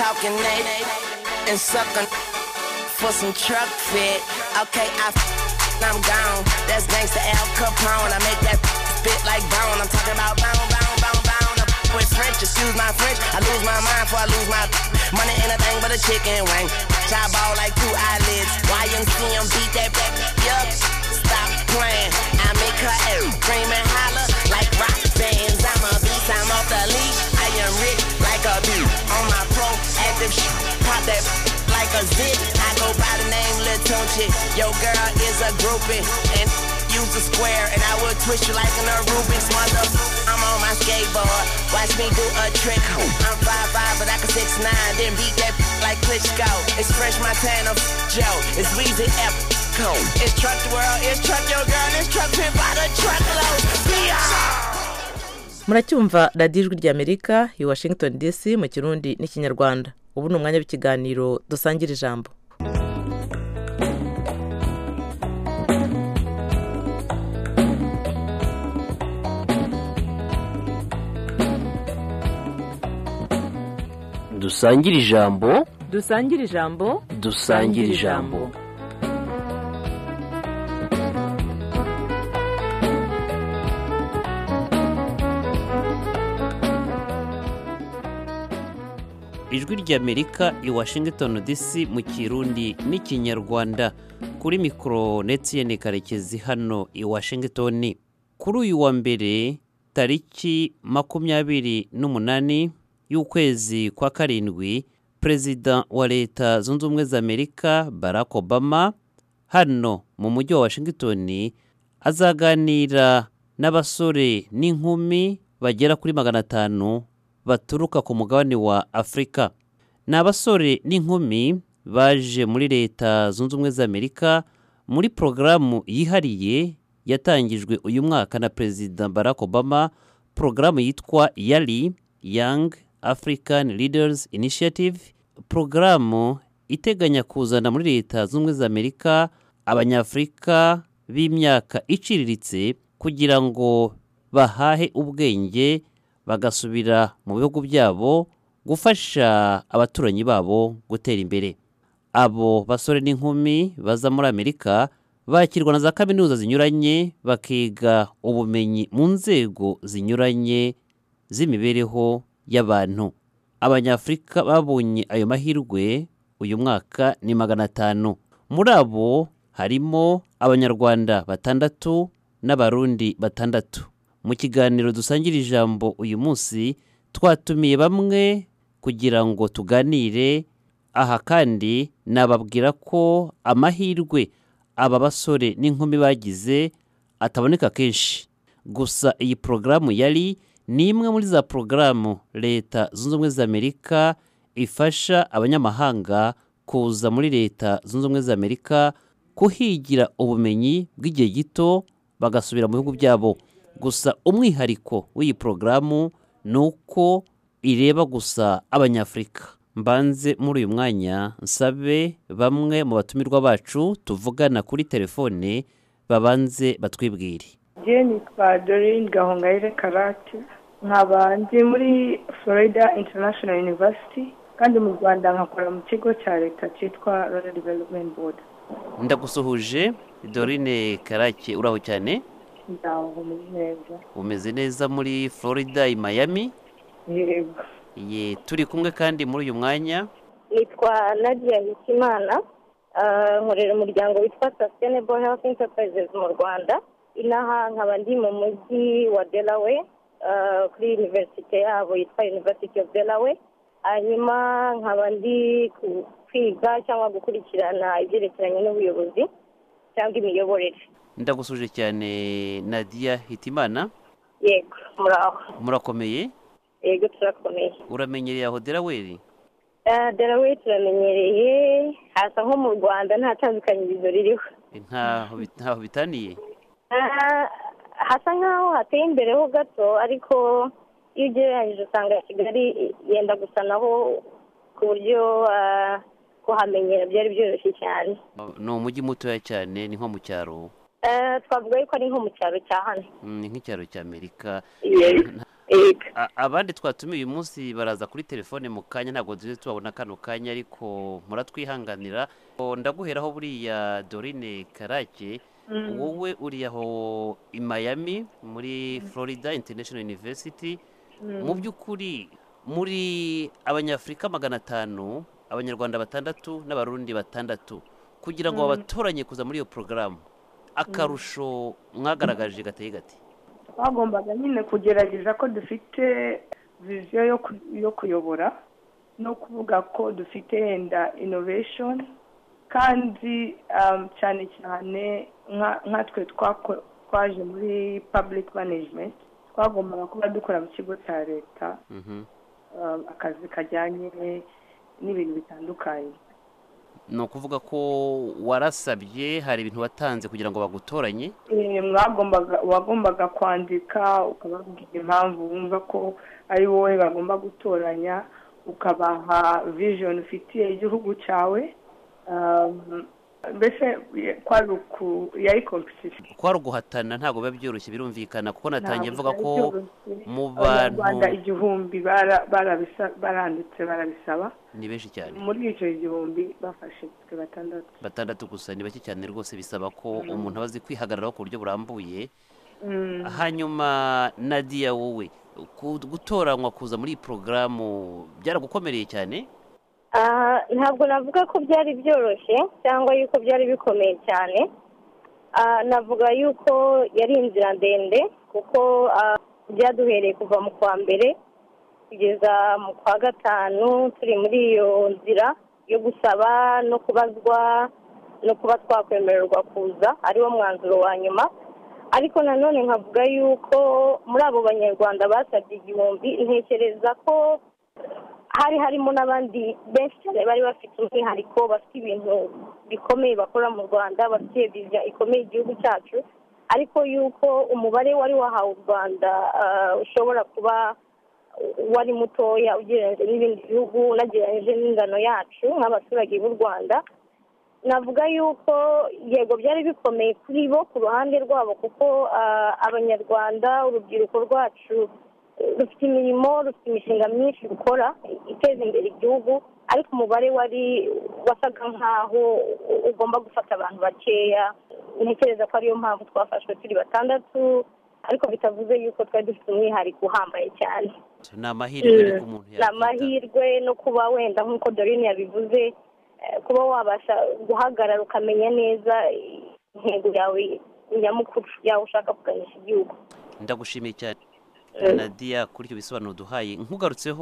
talking they and suckin' for some truck fit. Okay, I f- I'm gone. That's gangsta Al Capone. I make that spit like bone. I'm talking about bone, bone, bone, bone. I'm with French, excuse my French. I lose my mind before I lose my money. Ain't a thing but a chicken wing. Chop ball like two eyelids. YMCM beat that back. Yup, stop playing. I make her air scream and holler like rock bands. I'm a beast, I'm off the leash. I am rich like a bee. On my proactive shit, pop that like a zit. I go by the name Lil Tunchi. Yo, girl is a groupie. And use a square and I will twist you like an Rubik's mother. I'm on my skateboard. Watch me do a trick. I'm 5'5, but I can 6'9. Then beat that like Klitschko. It's Fresh Montana Joe. It's Weezy F. Cole. It's Truck the World. It's Truck Your Girl. It's Truck Pimp by the Truckload. Yeah! muracyumva radiyo ijwi ry'amerika i washington dc mu kirundi n'ikinyarwanda ubu ni umwanya w'ikiganiro dusangira ijambo dusangire ijambo dusangire ijambo dusangire ijambo ijwi ry'amerika i washington dc mu kirundi n'ikinyarwanda kuri mikoro netiyeni karekezi hano i washington kuri uyu wa mbere tariki makumyabiri n'umunani y'ukwezi kwa karindwi perezida wa leta zunze ubumwe za amerika barack obama hano mu mujyi wa washington azaganira n'abasore n'inkumi bagera kuri magana atanu baturuka ku mugabane wa afurika ni abasore n'inkumi baje muri leta zunze ubumwe za amerika muri porogaramu yihariye yatangijwe uyu mwaka na perezida barack obama porogaramu yitwa yari young african leaders initiative porogaramu iteganya kuzana muri leta zunze ubumwe za amerika abanyafurika b'imyaka iciriritse kugira ngo bahahe ubwenge bagasubira mu bihugu byabo gufasha abaturanyi babo gutera imbere abo basore n'inkumi baza muri amerika bakirwa na za kaminuza zinyuranye bakiga ubumenyi mu nzego zinyuranye z'imibereho y'abantu abanyafurika babonye ayo mahirwe uyu mwaka ni magana atanu muri abo harimo abanyarwanda batandatu n'abarundi batandatu mu kiganiro dusangira ijambo uyu munsi twatumiye bamwe kugira ngo tuganire aha kandi nababwira ko amahirwe aba basore n'inkumi bagize ataboneka kenshi gusa iyi porogaramu yari ni imwe muri za porogaramu leta zunze ubumwe za amerika ifasha abanyamahanga kuza muri leta zunze ubumwe za amerika kuhigira ubumenyi bw'igihe gito bagasubira mu bihugu byabo gusa umwihariko w'iyi porogaramu ni uko ireba gusa abanyafurika mbanze muri uyu mwanya nsabe bamwe mu batumirwa bacu tuvugana kuri telefone babanze batwibwire je nitwa dorine gahongayire karate nkaba ndi muri florida international university kandi mu rwanda nkakora mu kigo cya leta cyitwa rwanda development board ndagusuhuje dorine karake uraho cyane ndaho muri neza umeze neza muri florida i miami yego ye turi kumwe kandi muri uyu mwanya nitwa nadia hitimana ah, nkorera umuryango witwa sustainable health enterprises mu rwanda inaha nkaba ndi mu mujyi wa delaware ah, kuri universite yabo yitwa university of delaware hanyuma nkaba ndi ku- kwiga cyangwa gukurikirana ibyerekeranye n'ubuyobozi cyangwa imiyoborere ndagusuje cyane nadia hitimana yego muraho murakomeye yego turakomeye uramenyereye aho delaware Ah, delaware turamenyereye hasa nko mu rwanda nta tandukanyirizo ririho ntaho bi- ntaho bitaniye Ah, hasa nkaho hateye imbere ho gato ariko iyo ugereranyije usanga kigali yenda gusa naho ku buryo ah, kuhamenyera byari byoroshye cyane ni umujyi mutoya cyane ni nko mu cyaro Ah, twavuga yuko ari nko mu cyaro cya hano Mm, ni nk'icyaro cya amerika Yes. A- abandi twatumiye uyu munsi baraza kuri telefone mu kanya ntabwo tujye tubabona kano kanya ariko muratwihanganira O, ndaguheraho buriya dorine karake Mm. wowe uri aho i miami muri florida international university Mm. mu by'ukuri muri abanyafurika magana atanu abanyarwanda batandatu n'abarundi batandatu kugira ngo Mm. babatoranye kuza muri iyo porogaramu akarusho mwagaragaje gateye gati twagombaga nyine kugerageza ko dufite viziyo yo ku- yo kuyobora no kuvuga ko dufite yenda innovation kandi um, cyane cyane nka- nkatwe twako- twaje muri public management twagombaga kuba dukora mu kigo cya leta Mhm. um, akazi kajyanye n'ibintu bitandukanye ni ukuvuga ko warasabye hari ibintu watanze kugira ngo bagutoranye Eh, mwagombaga wagombaga kwandika ukababwira impamvu wumva ko ari wowe bagomba gutoranya ukabaha vision ufitiye igihugu cyawe Um, mbese ye- kwari uku yari competition kwari uguhatana ntabwo biba byoroshye birumvikana kuko natangiye Ntabwo mvuga byari ko byoroshye. mu bantu abanyarwanda igihumbi bara- barabisa- baranditse barabisaba ni benshi cyane muri icyo gihumbi bafashe twe batandatu batandatu gusa ni bake cyane rwose bisaba ko Mm. umuntu aba azi kwihagararaho ku buryo burambuye Mm. hanyuma nadia wowe ku- gutoranywa kuza muri iyi porogaramu byaragukomereye cyane Ah, ntabwo navuga ko byari byoroshye cyangwa yuko byari bikomeye cyane Ah, navuga yuko yari inzira ndende kuko ah, byaduhereye kuva mu kwa mbere kugeza mu kwa gatanu turi muri iyo nzira yo gusaba no kubazwa no kuba twakwemererwa kuza ariwo mwanzuro wa nyuma ariko nanone nkavuga yuko muri abo banyarwanda basabye igihumbi ntekereza ko hari harimo n'abandi benshi cyane bari bafite umwihariko bafite ibintu bikomeye bakora mu rwanda bafite viziyo ikomeye igihugu cyacu ariko yuko umubare wari wahawe u rwanda ah, ushobora kuba wari mutoya ugereranyije n'ibindi bihugu unagereranyije n'ingano yacu nk'abaturage b'u rwanda navuga yuko yego byari bikomeye kuri bo ku ruhande rwabo kuko ah, abanyarwanda urubyiruko rwacu eh, rufite imirimo rufite imishinga myinshi rukora iteza imbere igihugu ariko umubare wari wasaga nk'aho ugomba gufata abantu bakeya ntekereza ko ariyo mpamvu twafashwe turi batandatu ariko bitavuze yuko twari dufite umwihariko uhambaye cyane ni amahirwe ariko umuntu ni amahirwe no kuba wenda nk'uko dorine yabivuze eh, kuba wabasha guhagarara ukamenya neza intego yawe nyamukuru yawe ushaka kuganisha igihugu ndagushimiye cyane Eh. nadia kuri icyo bisobanuro duhaye nkugarutseho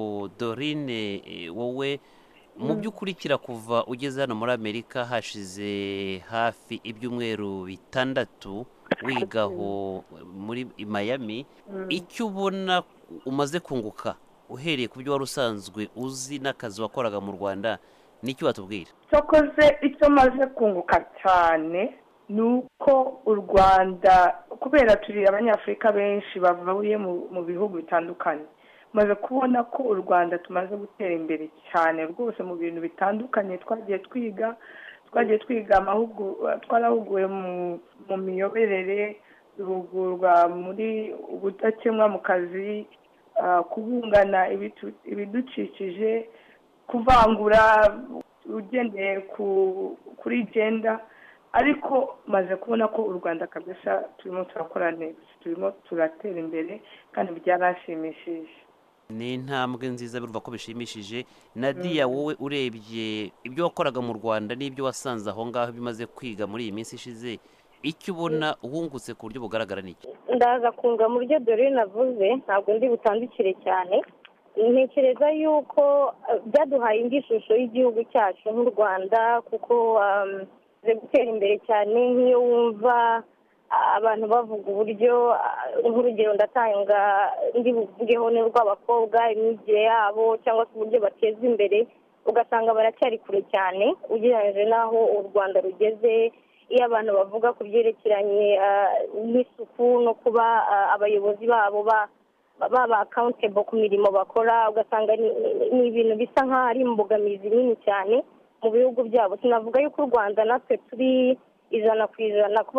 dorine eh, wowe mu Mm. by'ukurikira kuva ugeze hano muri amerika hashize hafi ibyumweru bitandatu wigaho muri i miami Mm. icyo ubona umaze kunguka uhereye ku byo wari usanzwe uzi n'akazi wakoraga mu rwanda nicyo watubwira cyokoze icyo maze kunguka cyane ni uko u rwanda kubera turi abanyafurika benshi bavuye mu mu bihugu bitandukanye maze kubona ko u rwanda tumaze gutera imbere cyane rwose mu bintu bitandukanye twagiye twiga twagiye twiga amahugurwa twarahuguwe mu mu miyoborere duhugurwa muri ubudakemwa mu kazi ah, kubungana ibitu- ibidukikije kuvangura ugendeye ku kuri genda ariko maze kubona ko u rwanda kabisa turimo turakora neza turimo turatera imbere kandi byaranshimishije ni intambwe nziza biruva ko bishimishije nadia wowe urebye ibyo wakoraga mu rwanda n'ibyo wasanze aho ngaho bimaze kwiga muri iyi minsi ishize icyo ubona wungutse ku buryo bugaragara ni iki ndaza kunga mu byo dore navuze ntabwo ndi butandukire cyane ntekereza yuko eh, byaduhaye indi shusho y'igihugu cyacu nk'u rwanda kuko um, bimaze gutera imbere cyane nk'iyo wumva ah, abantu bavuga uburyo ah, nk'urugero ndatanga ndi buvugeho ni urw'abakobwa imyigire yabo cyangwa se uburyo bateza imbere ugasanga baracyari kure cyane ugereranyije n'aho u rwanda rugeze iyo abantu bavuga ku byerekeranye ah, n'isuku no kuba ah, abayobozi babo ba baba accountable ku mirimo bakora ugasanga ni ni ibintu bisa nk'aho ari imbogamizi nini cyane mu bihugu byabo sinavuga yuko u rwanda natwe turi ijana ku ijana ko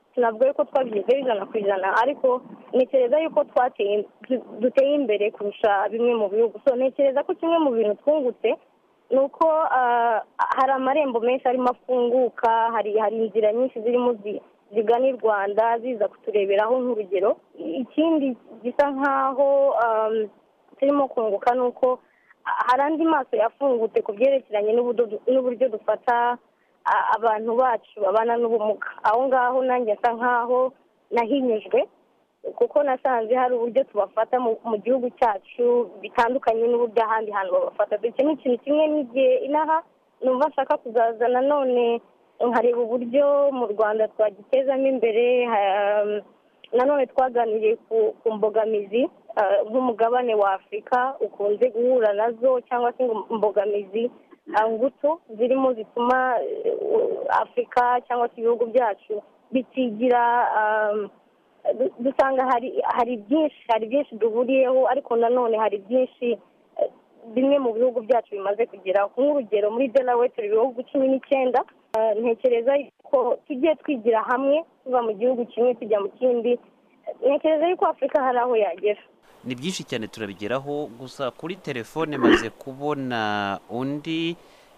sinavuga yuko twabigezeho ijana ku ijana ariko ntekereza yuko twateye du- duteye imbere kurusha bimwe mu bihugu so ntekereza ko kimwe mu bintu twungutse ni uko ah, hari amarembo menshi arimo afunguka hari hari inzira nyinshi zirimo zi- zigana i rwanda ziza kutureberaho nk'urugero ikindi gisa nk'aho um, turimo kunguka ni uko ah, hari andi maso yafungutse ku byerekeranye n'ubudo- n'uburyo dufata a- abantu bacu babana n'ubumuga aho ngaho nanjye nsa nk'aho nahinyujwe kuko nasanze hari uburyo tubafata mu mu gihugu cyacu bitandukanye n'uburyo ahandi hantu babafata icyo ni ikintu kimwe n'igihe inaha numva nshaka kuzaza nanone nkareba uburyo mu rwanda twagitezamo imbere ha- nanone twaganiriye ku ku mbogamizi ah, nk'umugabane wa afurika ukunze guhura nazo cyangwa se ngo imbogamizi ah, ngutu zirimo zituma eh, afurika cyangwa se ibihugu byacu bitigira ah, du- dusanga hari hari byinshi hari byinshi duhuriyeho ariko nanone hari byinshi eh, bimwe mu bihugu byacu bimaze kugeraho nk'urugero muri delaware turi ibihugu cumi n'icyenda Eh, ntekereza yuko tugiye twigira hamwe tuva mu gihugu kimwe tujya mu kindi ntekereza yuko afurika hari aho yagera ni byinshi cyane turabigeraho gusa kuri telefone maze kubona undi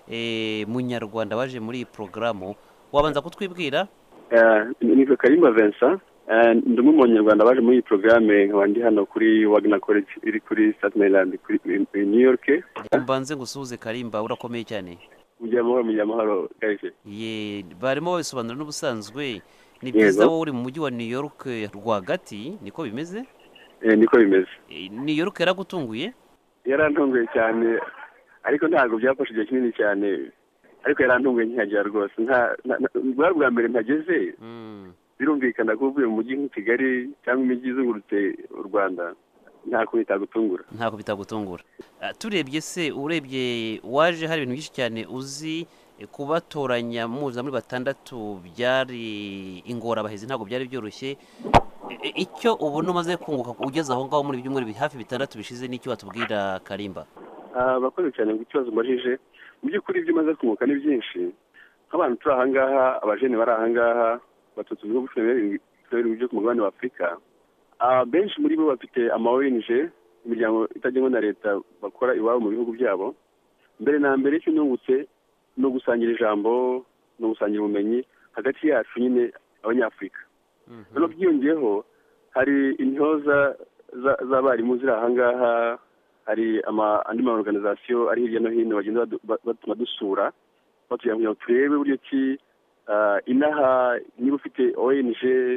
eh, munyarwanda waje muri iyi porogaramu wabanza kutwibwira Eh, nitwa karimba vincent Eh, ndi umwe mu banyarwanda baje muri iyi porogaramu nkaba ndi hano kuri wagner college iri kuri staten island kuri i- i new york mbanze ngusuhuze karimba urakomeye cyane mugira amahoro mugira amahoro kahise ye barimo babisobanura n'ubusanzwe ni Yego. byiza wowe uri mu mujyi wa new york rwagati niko bimeze Eh, niko bimeze Eh, new york yaragutunguye yarantunguye cyane ariko ntabwo byafashe igihe kinini cyane ariko yarantunguye nkihagera rwose nta nta- nta- bwari bwa mbere mpageze birumvikana ko uvuye mu mujyi nk'i kigali cyangwa imijyi izungurutse u rwanda nta kuntu itagutungura ntabwo bitagutungura Ah, turebye se urebye waje hari ibintu byinshi cyane uzi eh, kubatoranya muza muri batandatu byari ingorabahizi ntabwo byari byoroshye E- e- icyo ubona umaze kunguka ugeze aho ngaho muri ibyumweru bi- hafi bitandatu bishize n'icyo watubwira karimba Ah, bakoze cyane ku kibazo mbajije mu by'ukuri ibyo umaze kunguka ni byinshi nk'abantu turi ahangaha abajene bari ahangaha batatu bihugu cumi na birindwi cumi na birindwi byo ku mugabane wa afurika Ah, benshi muri bo bafite ama ONG imiryango itagenwa na leta bakora iwabo mu bihugu byabo mbere na mbere icyo nungutse ni ugusangira ijambo ni ugusangira ubumenyi hagati yacu nyine abanyafurika noneho byiyongeyeho hari intyoza za- z'abarimu ziri ahangaha hari ama andi ma organization ari hirya no hino bagenda badu- ba- batuma dusura batugira kugira ngo turebe uburyo ki ah, inaha niba ufite ONG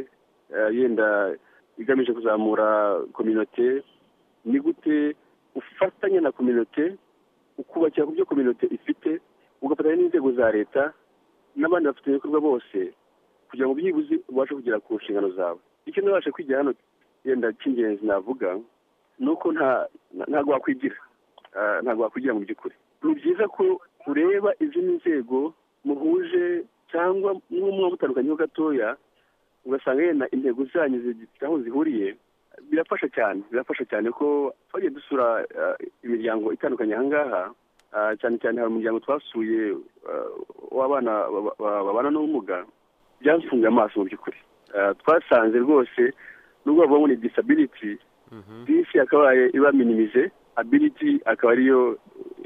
ah, yenda igamije kuzamura kominote ni gute ufatanya na kominote ukubakira ku byo kominote ifite ugafatanya n'inzego za leta n'abandi bafite ibikorwa bose kugira ngo byibuze ubashe kugera ku nshingano zawe icyo nabasha kwigira hano yenda cy'ingenzi navuga ni uko nta nta- ntabwo wakwigira Ah, ntabwo wakwigira mu by'ukuri ni byiza ko ureba izindi nzego muhuje cyangwa n'umwe mutandukanyeho gatoya ugasanga yenda intego zanyu zifite aho zihuriye birafasha cyane birafasha cyane ko twagiye dusura ah, imiryango itandukanye ahangaha Ah, cyane cyane hari umuryango twasuye ah, w'abana baba- baba- babana n'ubumuga byafunguye amaso mu by'ukuri Ah, twasanze rwose nubwo bavuga ngo ni disability disi yakabaye iba minimize ability akaba ariyo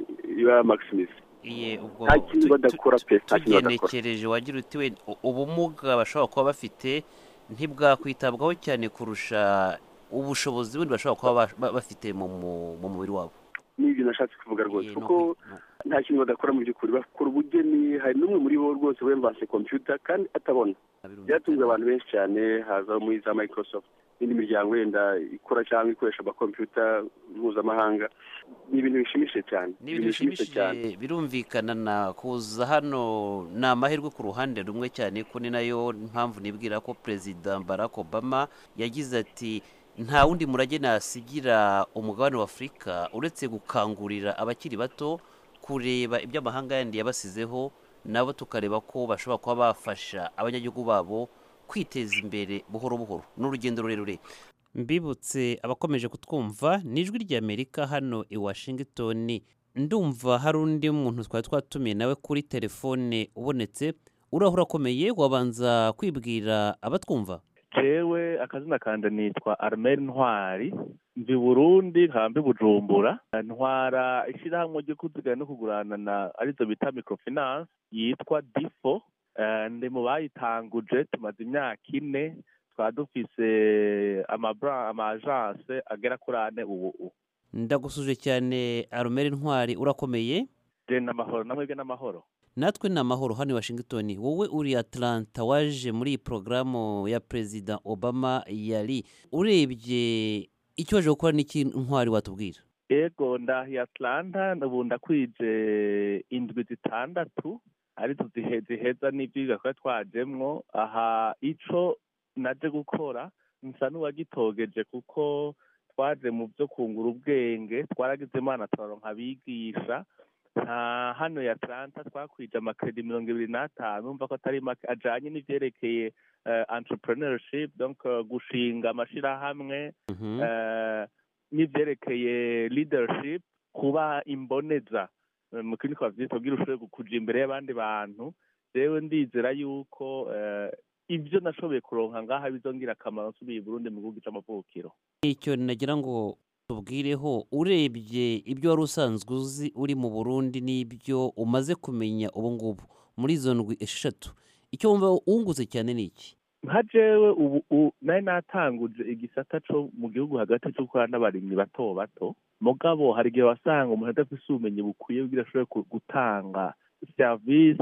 iba maximize iye ubwo nta kintu tu- badakora pe nta kintu badakora tugenekereje wagira uti we u- ubumuga bashobora kuba bafite ntibwakwitabwaho cyane kurusha ubushobozi bundi bashobora kuba ba- ba- bafite mu mu- mu mubiri wabo n'ibyo nashatse kuvuga rwose kuko nta kintu badakora mu by'ukuri bakora ubugeni hari n'umwe muri bo rwose wemvase computer kandi atabona byatunze abantu benshi cyane haza muri za microsoft n'indi miryango yenda ikora cyangwa ikoresha amakompiyuta mpuzamahanga ni ibintu bishimishije cyane ni ibintu bishimishije birumvikana na kuza hano ni amahirwe ku ruhande rumwe cyane ko ni nayo mpamvu nibwira ko perezida barack obama yagize ati nta wundi murage nasigira umugabane wa afurika uretse gukangurira abakiri bato kureba ibyo amahanga yandi yabasizeho nabo tukareba ko bashobora kuba bafasha abanyagihugu babo kwiteza imbere buhoro buhoro ni urugendo rurerure mbibutse abakomeje kutwumva ni ijwi ry'amerika hano i washington ndumva hari undi muntu twari twatumiye nawe kuri telefone ubonetse uraho urakomeye wabanza kwibwira abatwumva jewe akazina kanje nitwa armel ntwari mvi burundi nkaba mvi bujumbura ntwara ishyirahamwe ryo kuzigana no kuguranana arizo bita microfinance yitwa difo Eh, ndi mu bayitanguje tumaze imyaka ine twaba dufise amabra ama agence agera kuri ane ubu ndagusuje cyane arumeri ntwari urakomeye je n'amahoro namwebwe n'amahoro natwe ni amahoro hano i washington wowe uri atlanta waje muri iyi porogaramu ya perezida obama yari urebye icyo waje gukora n'iki ntwari watubwira ego ndahiye atlanta ubu ndakwije indwi zitandatu arizo zihe- ziheza n'ivyigwa twari twajemwo aha ico naje gukora nsa n'uwagitogeje kuko twaje mu vyo kungura ubwenge twaragize imana turaronka abigisha nta hano ya atlanta twakwije amakredi mirongo ibiri n'atanu umva ko atari make ajanye n'ivyerekeye eh, entrepreneurship donc eh, gushinga amashirahamwe eh, n'ivyerekeye leadership kuba imboneza Eh, mu kindi twavyita kugira ushobore kuja imbere y'abandi bantu jewe ndizera yuko eh, ivyo nashoboye kuronka ngaha bizongira akamaro nsubiye i burundi mu gihugu c'amavukiro icyo nagira ngo tubwireho urebye ibyo wari usanzwe uzi uri mu burundi n'ibyo umaze kumenya ubu ngubu muri izo ndwi eshatu icyo wumva wunguze cyane ni iki nka jewe ubu u- nari natanguje igisata co mu gihugu hagati co gukora n'abarimyi bato bato mugabo hari igihe wasanga umuntu adafise ubumenyi bukwiye kugira ashobore ku- gutanga serivisi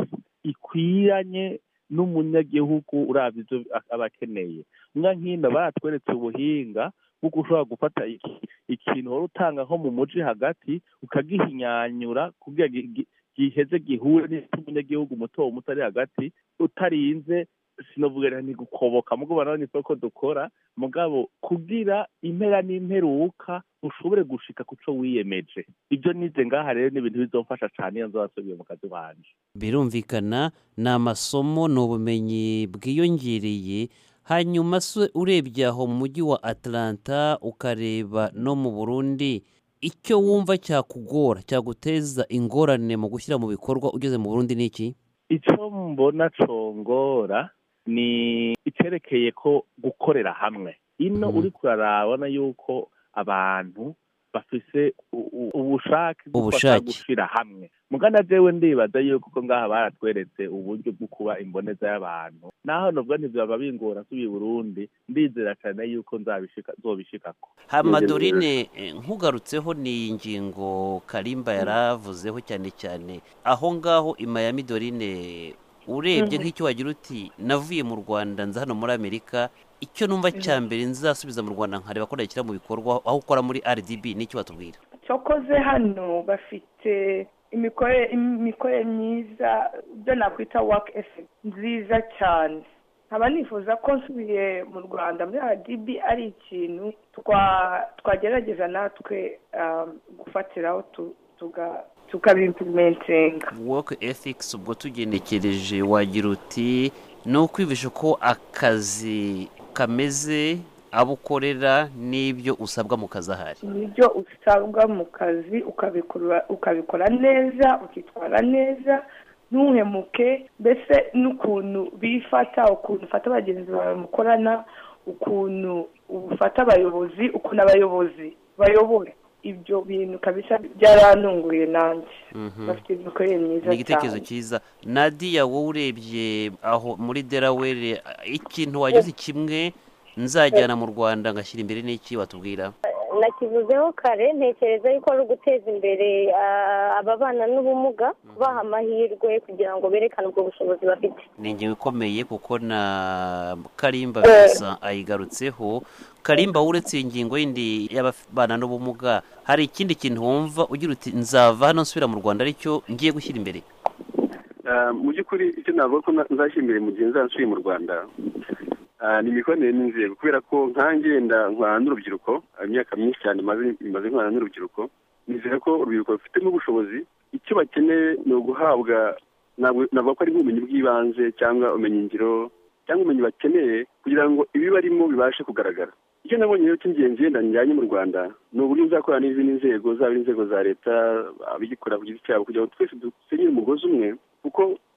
ikwiranye n'umunyagihugu uravye ivyo a- aba akeneye mwa nkino baratweretse ubuhinga bw'uko ushobora gufata iki- ikintu wari utanga nko mu muji hagati ukagihinyanyura kugira gi- gi- giheze gihure n'umunyagihugu muto muto ari hagati utarinze sinovuga ni gukoboka mugabo nawe niko ko dukora mugabo kugira impera n'imperuka ushobore gushika kuco wiyemeje ibyo nize ngaha rero ni ibintu bizomfasha cane iyo nzobasubiye mu kazi wanje birumvikana ni amasomo ni ubumenyi bwiyongereye hanyuma se urebye aho mu mujyi wa atlanta ukareba no mu burundi icyo wumva cyakugora cyaguteza ingorane mu gushyira mu bikorwa ugeze mu burundi ni iki ico mbona congora ni icerekeye ko gukorera hamwe ino uriko urarabona yuko abantu bafise u- u- ubushake bwo Ubushake. gushira hamwe mugana jewe ndibaza yuko ko ngaha baratweretse uburyo bwo kuba imboneza y'abantu naho novuga ntivyaba bingora nsubiye i burundi ndizera cane yuko nzabishika nzobishikako hamadorine eh, nkugarutseho ni ingingo karimba yaravuzeho cyane cyane aho ngaho i miami dorine urebye Mhm. nk'icyo wagira uti navuye mu rwanda nza hano muri amerika icyo numva cya mbere nzasubiza mu rwanda nkareba ko nashyira mu bikorwa aho ukora muri rdb n'icyo watubwira cyokoze hano bafite imikorere imikorere myiza ibyo nakwita work ethic nziza cyane nkaba nifuza ko nsubiye mu rwanda muri rdb ari ikintu twa- twagerageza natwe um, gufatiraho tu- tuga- tukabimplementinga work ethics ubwo tugenekereje wagira uti ni ukwibisha ko akazi kameze abo ukorera n'ibyo usabwa mu kazi ahari nibyo usabwa mu kazi ukabikora ukabikora neza ukitwara neza ntuhemuke mbese n'ukuntu bifata ukuntu ufata bagenzi bawe mukorana ukuntu ufata abayobozi ukuntu abayobozi bayobora ibyo bintu kabisa byarantunguye nanjye Mhm. bafite imikorere myiza ni igitekerezo cyane cyiza nadiya wowe urebye aho muri delaware ikintu wagize kimwe nzajyana mu rwanda ngashyira imbere n'iki watubwira nakivuzeho kare ntekereza yuko ari uguteza imbere ah, ababana n'ubumuga kubaha amahirwe kugira ngo berekane ubwo bushobozi bafite ni ingingo ikomeye kuko na karimba Eh. Vincent ayigarutseho karimba uretse iyi ngingo yindi y'ababana n'ubumuga hari ikindi kintu wumva ugira uti nzava hano nsubira mu rwanda aricyo ngiye gushyira imbere Ah, mu by'ukuri icyo navuga ko na- nzashimira mu gihe nzasubiye mu rwanda ah, ni imikoranire n'inzego kubera ko nkanjye wenda nkorana n'urubyiruko ah, imyaka myinshi cyane maze maze nkorana n'urubyiruko nizera ko urubyiruko rufitemo ubushobozi icyo bakeneye ni uguhabwa ntabwo navuga ko ari nk'ubumenyi bw'ibanze cyangwa ubumenyingiro cyangwa ubumenyi bakeneye kugira ngo ibi barimo bibashe kugaragara icyo nabonye rero cy'ingenzi yenda njyanye mu rwanda ni uburyo nzakorana n'izindi nzego zaba ari inzego za leta abigikorera ku giti cyabo kugira ngo twese dusenyere umugozi umwe kuko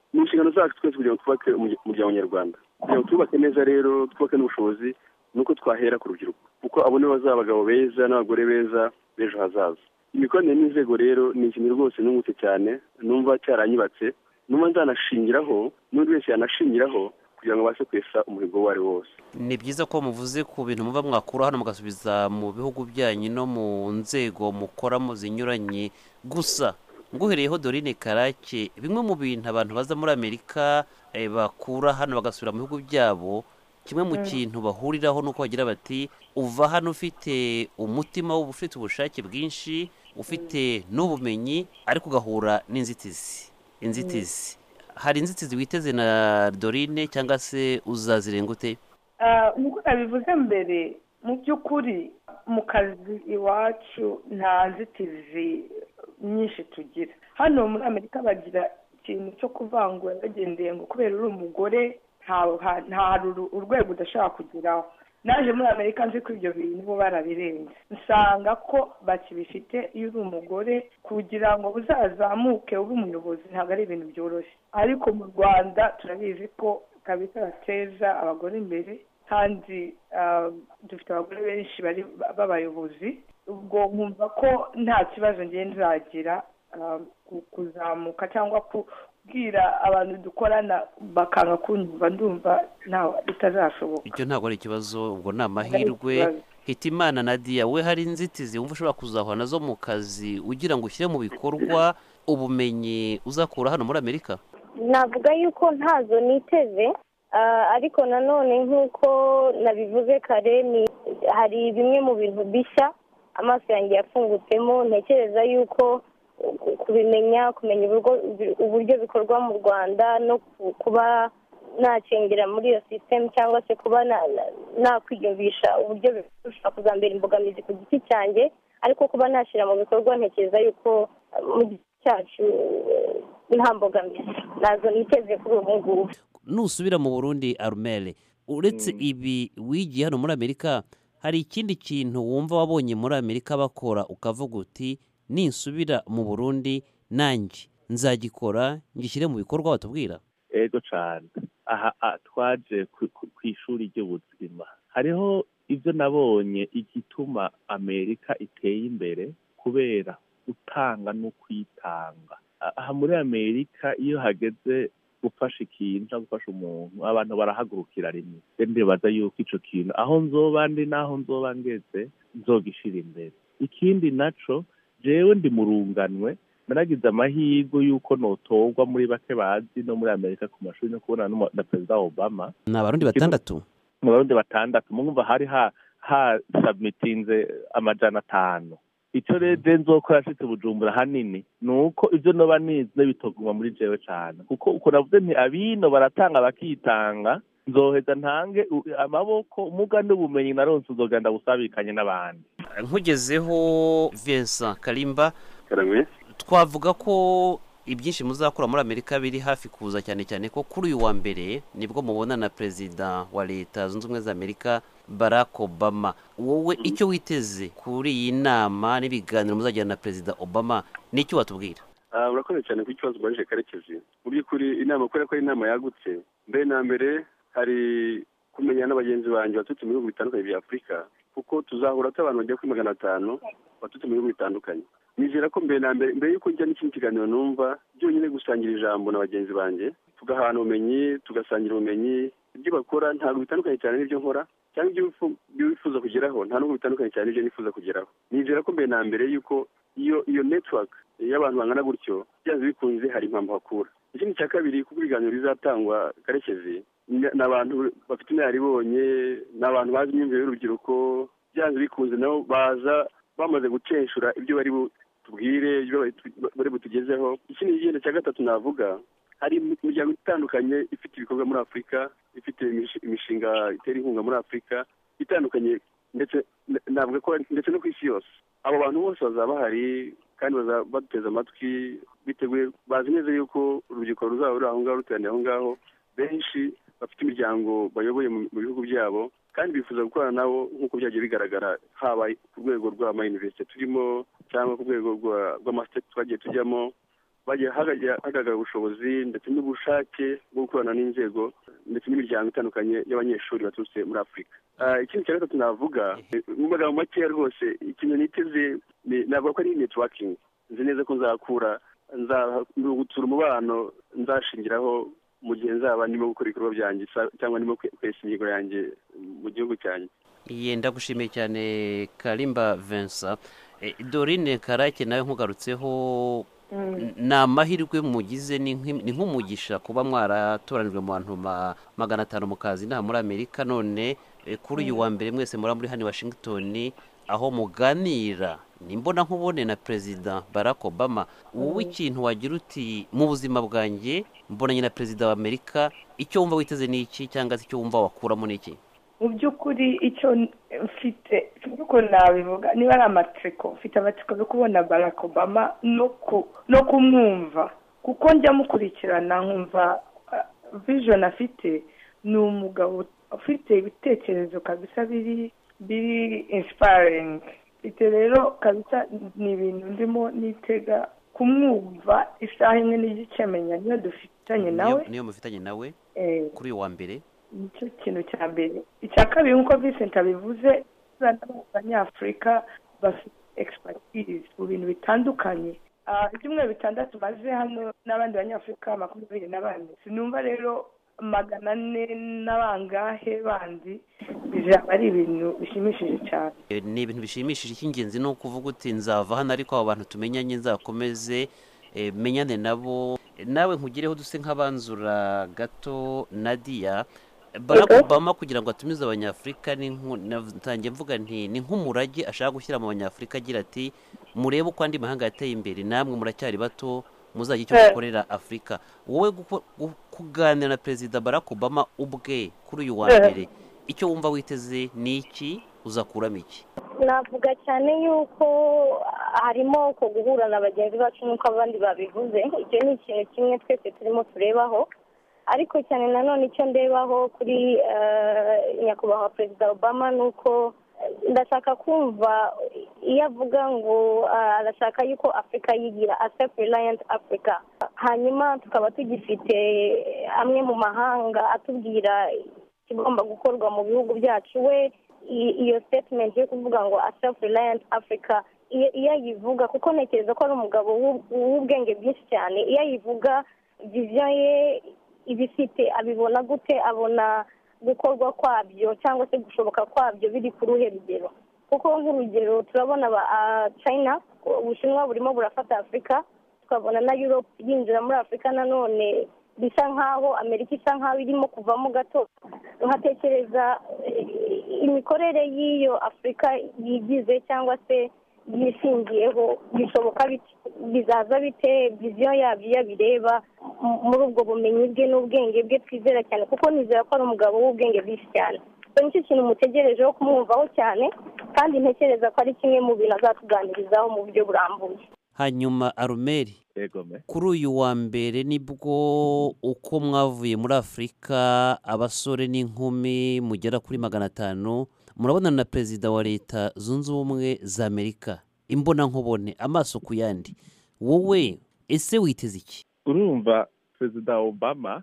ni inshingano zacu twese kugira ngo twubake umurya- umuryango nyarwanda kugira ngo twubake neza rero twubake n'ubushobozi ni uko twahera ku rubyiruko kuko abo nibo bazaba abagabo beza n'abagore beza b'ejo hazaza imikoranire n'inzego rero ni ikintu rwose nungutse cyane numva cyaranyubatse numva nzanashingiraho n'undi wese yanashingiraho kugira ngo abashe kwesa umuhigo uwo ari wo wose ni byiza ko muvuze ku bintu muba mwakura hano mugasubiza mu bihugu byanyu no mu nzego mukoramo zinyuranye gusa nguhereyeho dorine karake bimwe mu bintu abantu baza muri amerika eh, bakura hano bagasubira mu bihugu byabo kimwe mu Mm. kintu bahuriraho ni uko bagira bati uva hano ufite umutima w'ubu ufite ubushake bwinshi ufite n'ubumenyi ariko ugahura n'inzitizi inzitizi hari inzitizi witeze na dorine cyangwa se uzazirenga ute Ah, nk'uko nabivuze mbere mu by'ukuri mu kazi iwacu nta nzitizi nyinshi tugira hano muri amerika bagira ikintu cyo kuvangura bagendeye ngo kubera uri umugore nta- ha- nta hari uru- urwego udashobora kugeraho naje muri amerika nzi ko ibyo bintu bo barabirenze nsanga ko bakibifite iyo uri umugore kugira ngo uzazamuke ube umuyobozi ntabwo ari ibintu byoroshye ariko mu rwanda turabizi ko kabisa bateza abagore imbere kandi ah, dufite abagore benshi bari b'abayobozi ubwo nkumva ko nta kibazo ngiye nzagira ah, ku- kuzamuka cyangwa kubwira abantu dukorana bakanga kunyumva ndumva ntawe bitazashoboka icyo ntabwo ari ikibazo ubwo ni ari amahirwe ikibazo. hitimana nadia we hari inzitizi wumva ushobora kuzahura nazo mu kazi ugira ngo ushyire mu bikorwa ubumenyi uzakura hano muri amerika navuga yuko ntazo niteze ah, ariko nanone nk'uko nabivuze kare ni hari bimwe mu bintu bishya amaso yanjye yafungutsemo ntekereza yuko ku- kubimenya kumenya uburyo- uburyo bikorwa mu rwanda no ku- kuba nacengera muri iyo sisitemu cyangwa se kuba na- na- nakwiyumvisha uburyo bishobora kuzambera imbogamizi ku giti cyanjye ariko kuba nashyira mu bikorwa ntekereza yuko ah, mu giti cyacu eh, nta mbogamizi nazo niteze kuri ubu ngubu nusubira mu burundi arumere uretse ibi wigiye hano muri amerika hari ikindi kintu wumva wabonye muri amerika bakora ukavuga uti ninsubira mu burundi nanjye nzagikora ngishyire mu bikorwa batubwira ego cyane aha ah, twaje ku- ku ku ishuri ry'ubuzima hariho ibyo nabonye igituma amerika iteye imbere kubera gutanga no kwitanga Ah, aha muri amerika iyo hageze gufasha ikintu cyangwa gufasha umuntu abantu barahagurukira rimwe rero ndibaza yuko icyo kintu aho nzoba ndi n'aho nzoba ngeze nzogishira imbere ikindi naco jewe ndi mu runganwe naragize amahirwe y'uko notorwa muri bake bazi no muri amerika ku mashuri no kubonana n'umu- na perezida obama ni abarundi batandatu mu barundi batandatu mwumva hari ha hasabitinze amajana atanu icyo rero nzokora nshitse bujumbura hanini ni uko ibyo noba nizi bitoguma muri jewe cyane kuko uko navuze nti abino baratanga bakitanga nzoheza ntange u- amaboko umuga n'ubumenyi naronse uzogenda busabikanye n'abandi nkugezeho vincent karimba karame twavuga ko ibyinshi muzakora muri amerika biri hafi kuza cyane cyane ko kuri uyu wa mbere nibwo mubona na perezida wa leta zunze ubumwe za amerika barack obama wowe icyo witeze kuri iyi nama n'ibiganiro muzagirana na perezida obama nicyo watubwira Ah, urakoze cyane ku kibazo ubajije karekezi mu by'ukuri inama kubera ko ari inama yagutse mbere na mbere hari kumenya n'abagenzi banjye baturutse mu bihugu bitandukanye bya afurika kuko tuzahura abantu bagera kuri magana atanu baturutse mu bihugu bitandukanye nizera ko mbere na mbere mbere y'uko njya n'ikindi kiganiro numva byonyine gusangira ijambo na bagenzi banjye tugahana ubumenyi tugasangira ubumenyi ibyo bakora ntabwo bitandukanye cyane n'ibyo nkora cyangwa ibyo wifu- ibyo wifuza kugeraho nta nubwo bitandukanye cyane n'ibyo nifuza kugeraho nizera ko mbere na mbere y'uko iyo iyo network y'abantu bangana gutyo byanze bikunze hari impamvu hakura ikindi cya kabiri kuko ibiganiro bizatangwa karekezi ni ni abantu bafite inararibonye ni abantu bazi imyumvire y'urubyiruko byanze bikunze nabo baza bamaze gucenshura ibyo bari butubwire ibyo bari tu- bari butugezeho ikindi kigenda cya gatatu navuga hari imiryango itandukanye ifite ibikorwa muri afurika ifite imish- imishinga itera inkunga muri afurika itandukanye ndetse n- navuga ko ndetse no ku isi yose abo bantu bose bazaba bahari kandi bazaba baduteze amatwi biteguye bazi neza yuko urubyiruko ruzaba ruri aho ngaho ruteraniye aho ngaho benshi bafite imiryango bayoboye mu mu bihugu byabo kandi bifuza gukorana nabo nk'uko byagiye bigaragara haba ku rwego rw'amayuniversite turimo cyangwa ku rwego rwa- rw'amasiteti twagiye tujyamo bagiye hagajya- hagaragara ubushobozi ndetse n'ubushake bwo gukorana n'inzego ndetse n'imiryango itandukanye y'abanyeshuri baturutse muri afurika Ah, ikindi cya gatatu navuga eh, mu magambo makeya rwose ikintu niteze ni- navuga ko ari networking nzi neza ko nzakura nzagutsura umubano nzashingiraho mu gihe nzaba ndimo gukora ibikorwa byanjye sa- cyangwa ndimo kwe- kwesa imihigo yanjye mu gihugu cyanjye Iye ndagushimiye cyane Karimba Vincent Eh, Dorine Karake nawe nkugarutseho n- ni amahirwe mugize ni nk'im- ni nk'umugisha kuba mwaratoranijwe mu bantu ma- magana atanu mu kazi inaha muri Amerika none eh, kuri uyu wa mbere mwese muri muri hano i Washington aho muganira nimbona nkubone na perezida Barack Obama wowe ikintu wagira uti mu buzima bwanjye mbonanye na perezida wa Amerika icyo wumva witeze ni iki cyangwa se icyo wumva wakuramo ni iki mu by'ukuri icyo mfite sinzi uko nabivuga niba ari amatsiko mfite amatsiko yo kubona barack obama no ku no kumwumva kuko njya mukurikirana nkumva ah, vision afite ni umugabo ufite ibitekerezo kabisa biri biri inspiring ite rero kabisa ni ibintu ndimo nitega kumwumva isaha imwe n'igice menya niyo dufitanye nawe niyo niyo mufitanye nawe eh, kuri uyu wa mbere nicyo kintu cya mbere icya kabiri nk'uko Vincent abivuze abanyafurika bafite expertise mu bintu bitandukanye Ah, ibyumweru bitandatu maze hano n'abandi banyafurika makumyabiri na bane sinumva rero magana ane n'abangahe bandi bizaba ari ibintu bishimishije cyane Eh, ni ibintu bishimishije icy'ingenzi ni ukuvuga uti nzava hano ariko abo bantu tumenyanye nzakomeze eh, menyane nabo Eh, nawe nkugireho duse nk'abanzura gato nadia barack obama kugira ngo atumize abanyafurika ni nku- natangiye mvuga nti ni nk'umurage ashaka gushyira mu banyafurika agira ati murebe uko andi mahanga yateye imbere namwe muracyari bato muzajya icyo Eh. mukorera afurika wowe guko- gu- kuganira na perezida barack obama ubwe kuri uyu wa Eh. mbere icyo wumva witeze ni iki uzakuramo iki navuga cyane yuko harimo uko guhura na bagenzi bacu nk'uko abandi babivuze icyo ni ikintu kimwe twese turimo turebaho ariko cyane nanone icyo ndebaho kuri eh, nyakubahwa perezida obama ni uko eh, ndashaka kumva iyo avuga ngo ah, arashaka yuko afurika yigira a self reliant africa hanyuma tukaba tugifite amwe mu mahanga atubwira ikigomba gukorwa mu bihugu byacu we i- iyo statement yo kuvuga ngo a self reliant africa iyo iyo ayivuga kuko ntekereza ko ari umugabo w'u- w'ubwenge bwinshi cyane iyo ayivuga vision ye ibifite abibona gute abona gukorwa kwabyo cyangwa se gushoboka kwabyo biri ku ruhe rugero kuko nk'urugero turabona aba ah, china ubushinwa burimo burafata afurika tukabona na europe yinjira muri afurika nanone bisa nk'aho amerika isa nk'aho irimo kuvamo gato nkatekereza eh, imikorere y'iyo afurika yigize cyangwa se yishingiyeho bishoboka bite bizaza bite viziyo yabyo iyo abireba mu- muri ubwo bumenyi bwe n'ubwenge bwe twizera cyane kuko nizera ko ari umugabo w'ubwenge bwinshi cyane icyo nicyo kintu mutegerejeho kumwumvaho cyane kandi ntekereza ko ari kimwe mu bintu azatuganirizaho mu buryo burambuye hanyuma arumeri kuri uyu wa mbere nibwo uko mwavuye muri afurika abasore n'inkumi mugera kuri magana atanu murabonana na perezida wa leta zunze ubumwe za amerika imbonankubone amaso ku yandi wowe ese witeze iki urumva perezida obama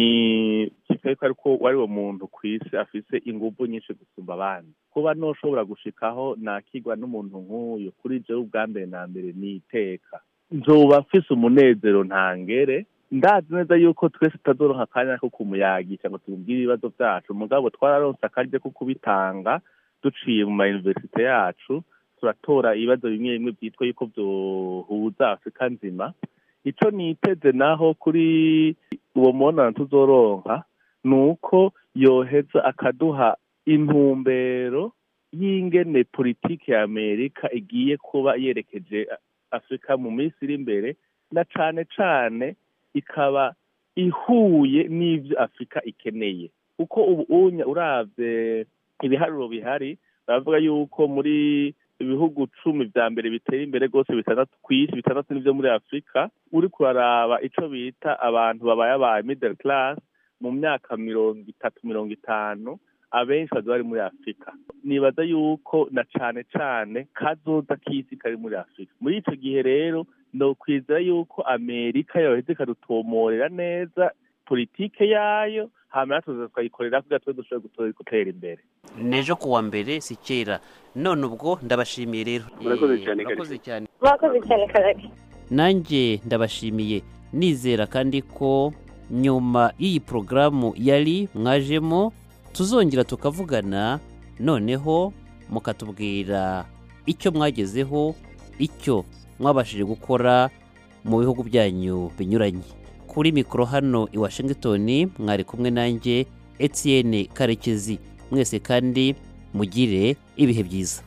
ni kipe ariko wari uwo muntu ku isi afise ingufu nyinshi gusumba abandi kuba ntushobora gushikaho nakigwa n'umuntu nk'uyu kuri jewe ubwa mbere na mbere ni iteka nzoba mfise umunezero ntangere ndazi neza yuko twese tutazoronka akanya ko kumuyagisha ngo tumubwire ibibazo byacu mugabo twararonse akaryo ko kubitanga duciye mu mayuniversite yacu turatora ibibazo bimwe bimwe byitwa yuko byohuza afurika nzima icyo niteze naho kuri uwo mubonano tuzoronka ni uko yoheza akaduha intumbero y'ingene politiki ya amerika igiye kuba yerekeje afurika mu minsi iri imbere na cane cane ikaba ihuye n'ibyo afurika ikeneye kuko ubu unya uravye ibiharuro bihari baravuga yuko muri ibihugu cumi vya mbere biteye imbere rwose bitandatu ku isi bitandatu n'ivyo muri afurika uri kuraraba ico bita abantu babaye aba middle class mu myaka mirongo itatu mirongo itanu abenshi baza bari muri afurika nibaza yuko na cane cane kazoza k'isi kari muri afurika muri ico gihe rero no kwizera yuko amerika yoheza ikadutomorera neza politike yayo hama natwe tukayikorera kugira twe dushobore gutera imbere nejo kuwa mbere si kera none ubwo ndabashimiye rero Murakoze Eh, cyane, murakoze cyane murakoze cyane karake nanjye ndabashimiye nizera kandi ko nyuma y'iyi porogaramu yari mwajemo tuzongera tukavugana noneho mukatubwira icyo mwagezeho icyo mwabashije gukora mu bihugu byanyu binyuranye kuri mikoro hano i washington mwari kumwe nanjye etienne karekezi mwese kandi mugire ibihe byiza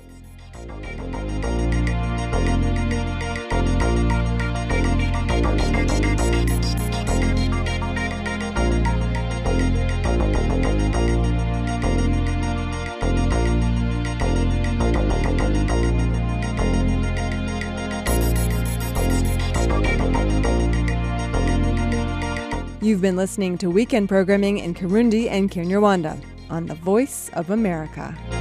You've been listening to weekend programming in Kirundi and Kinyarwanda on the Voice of America.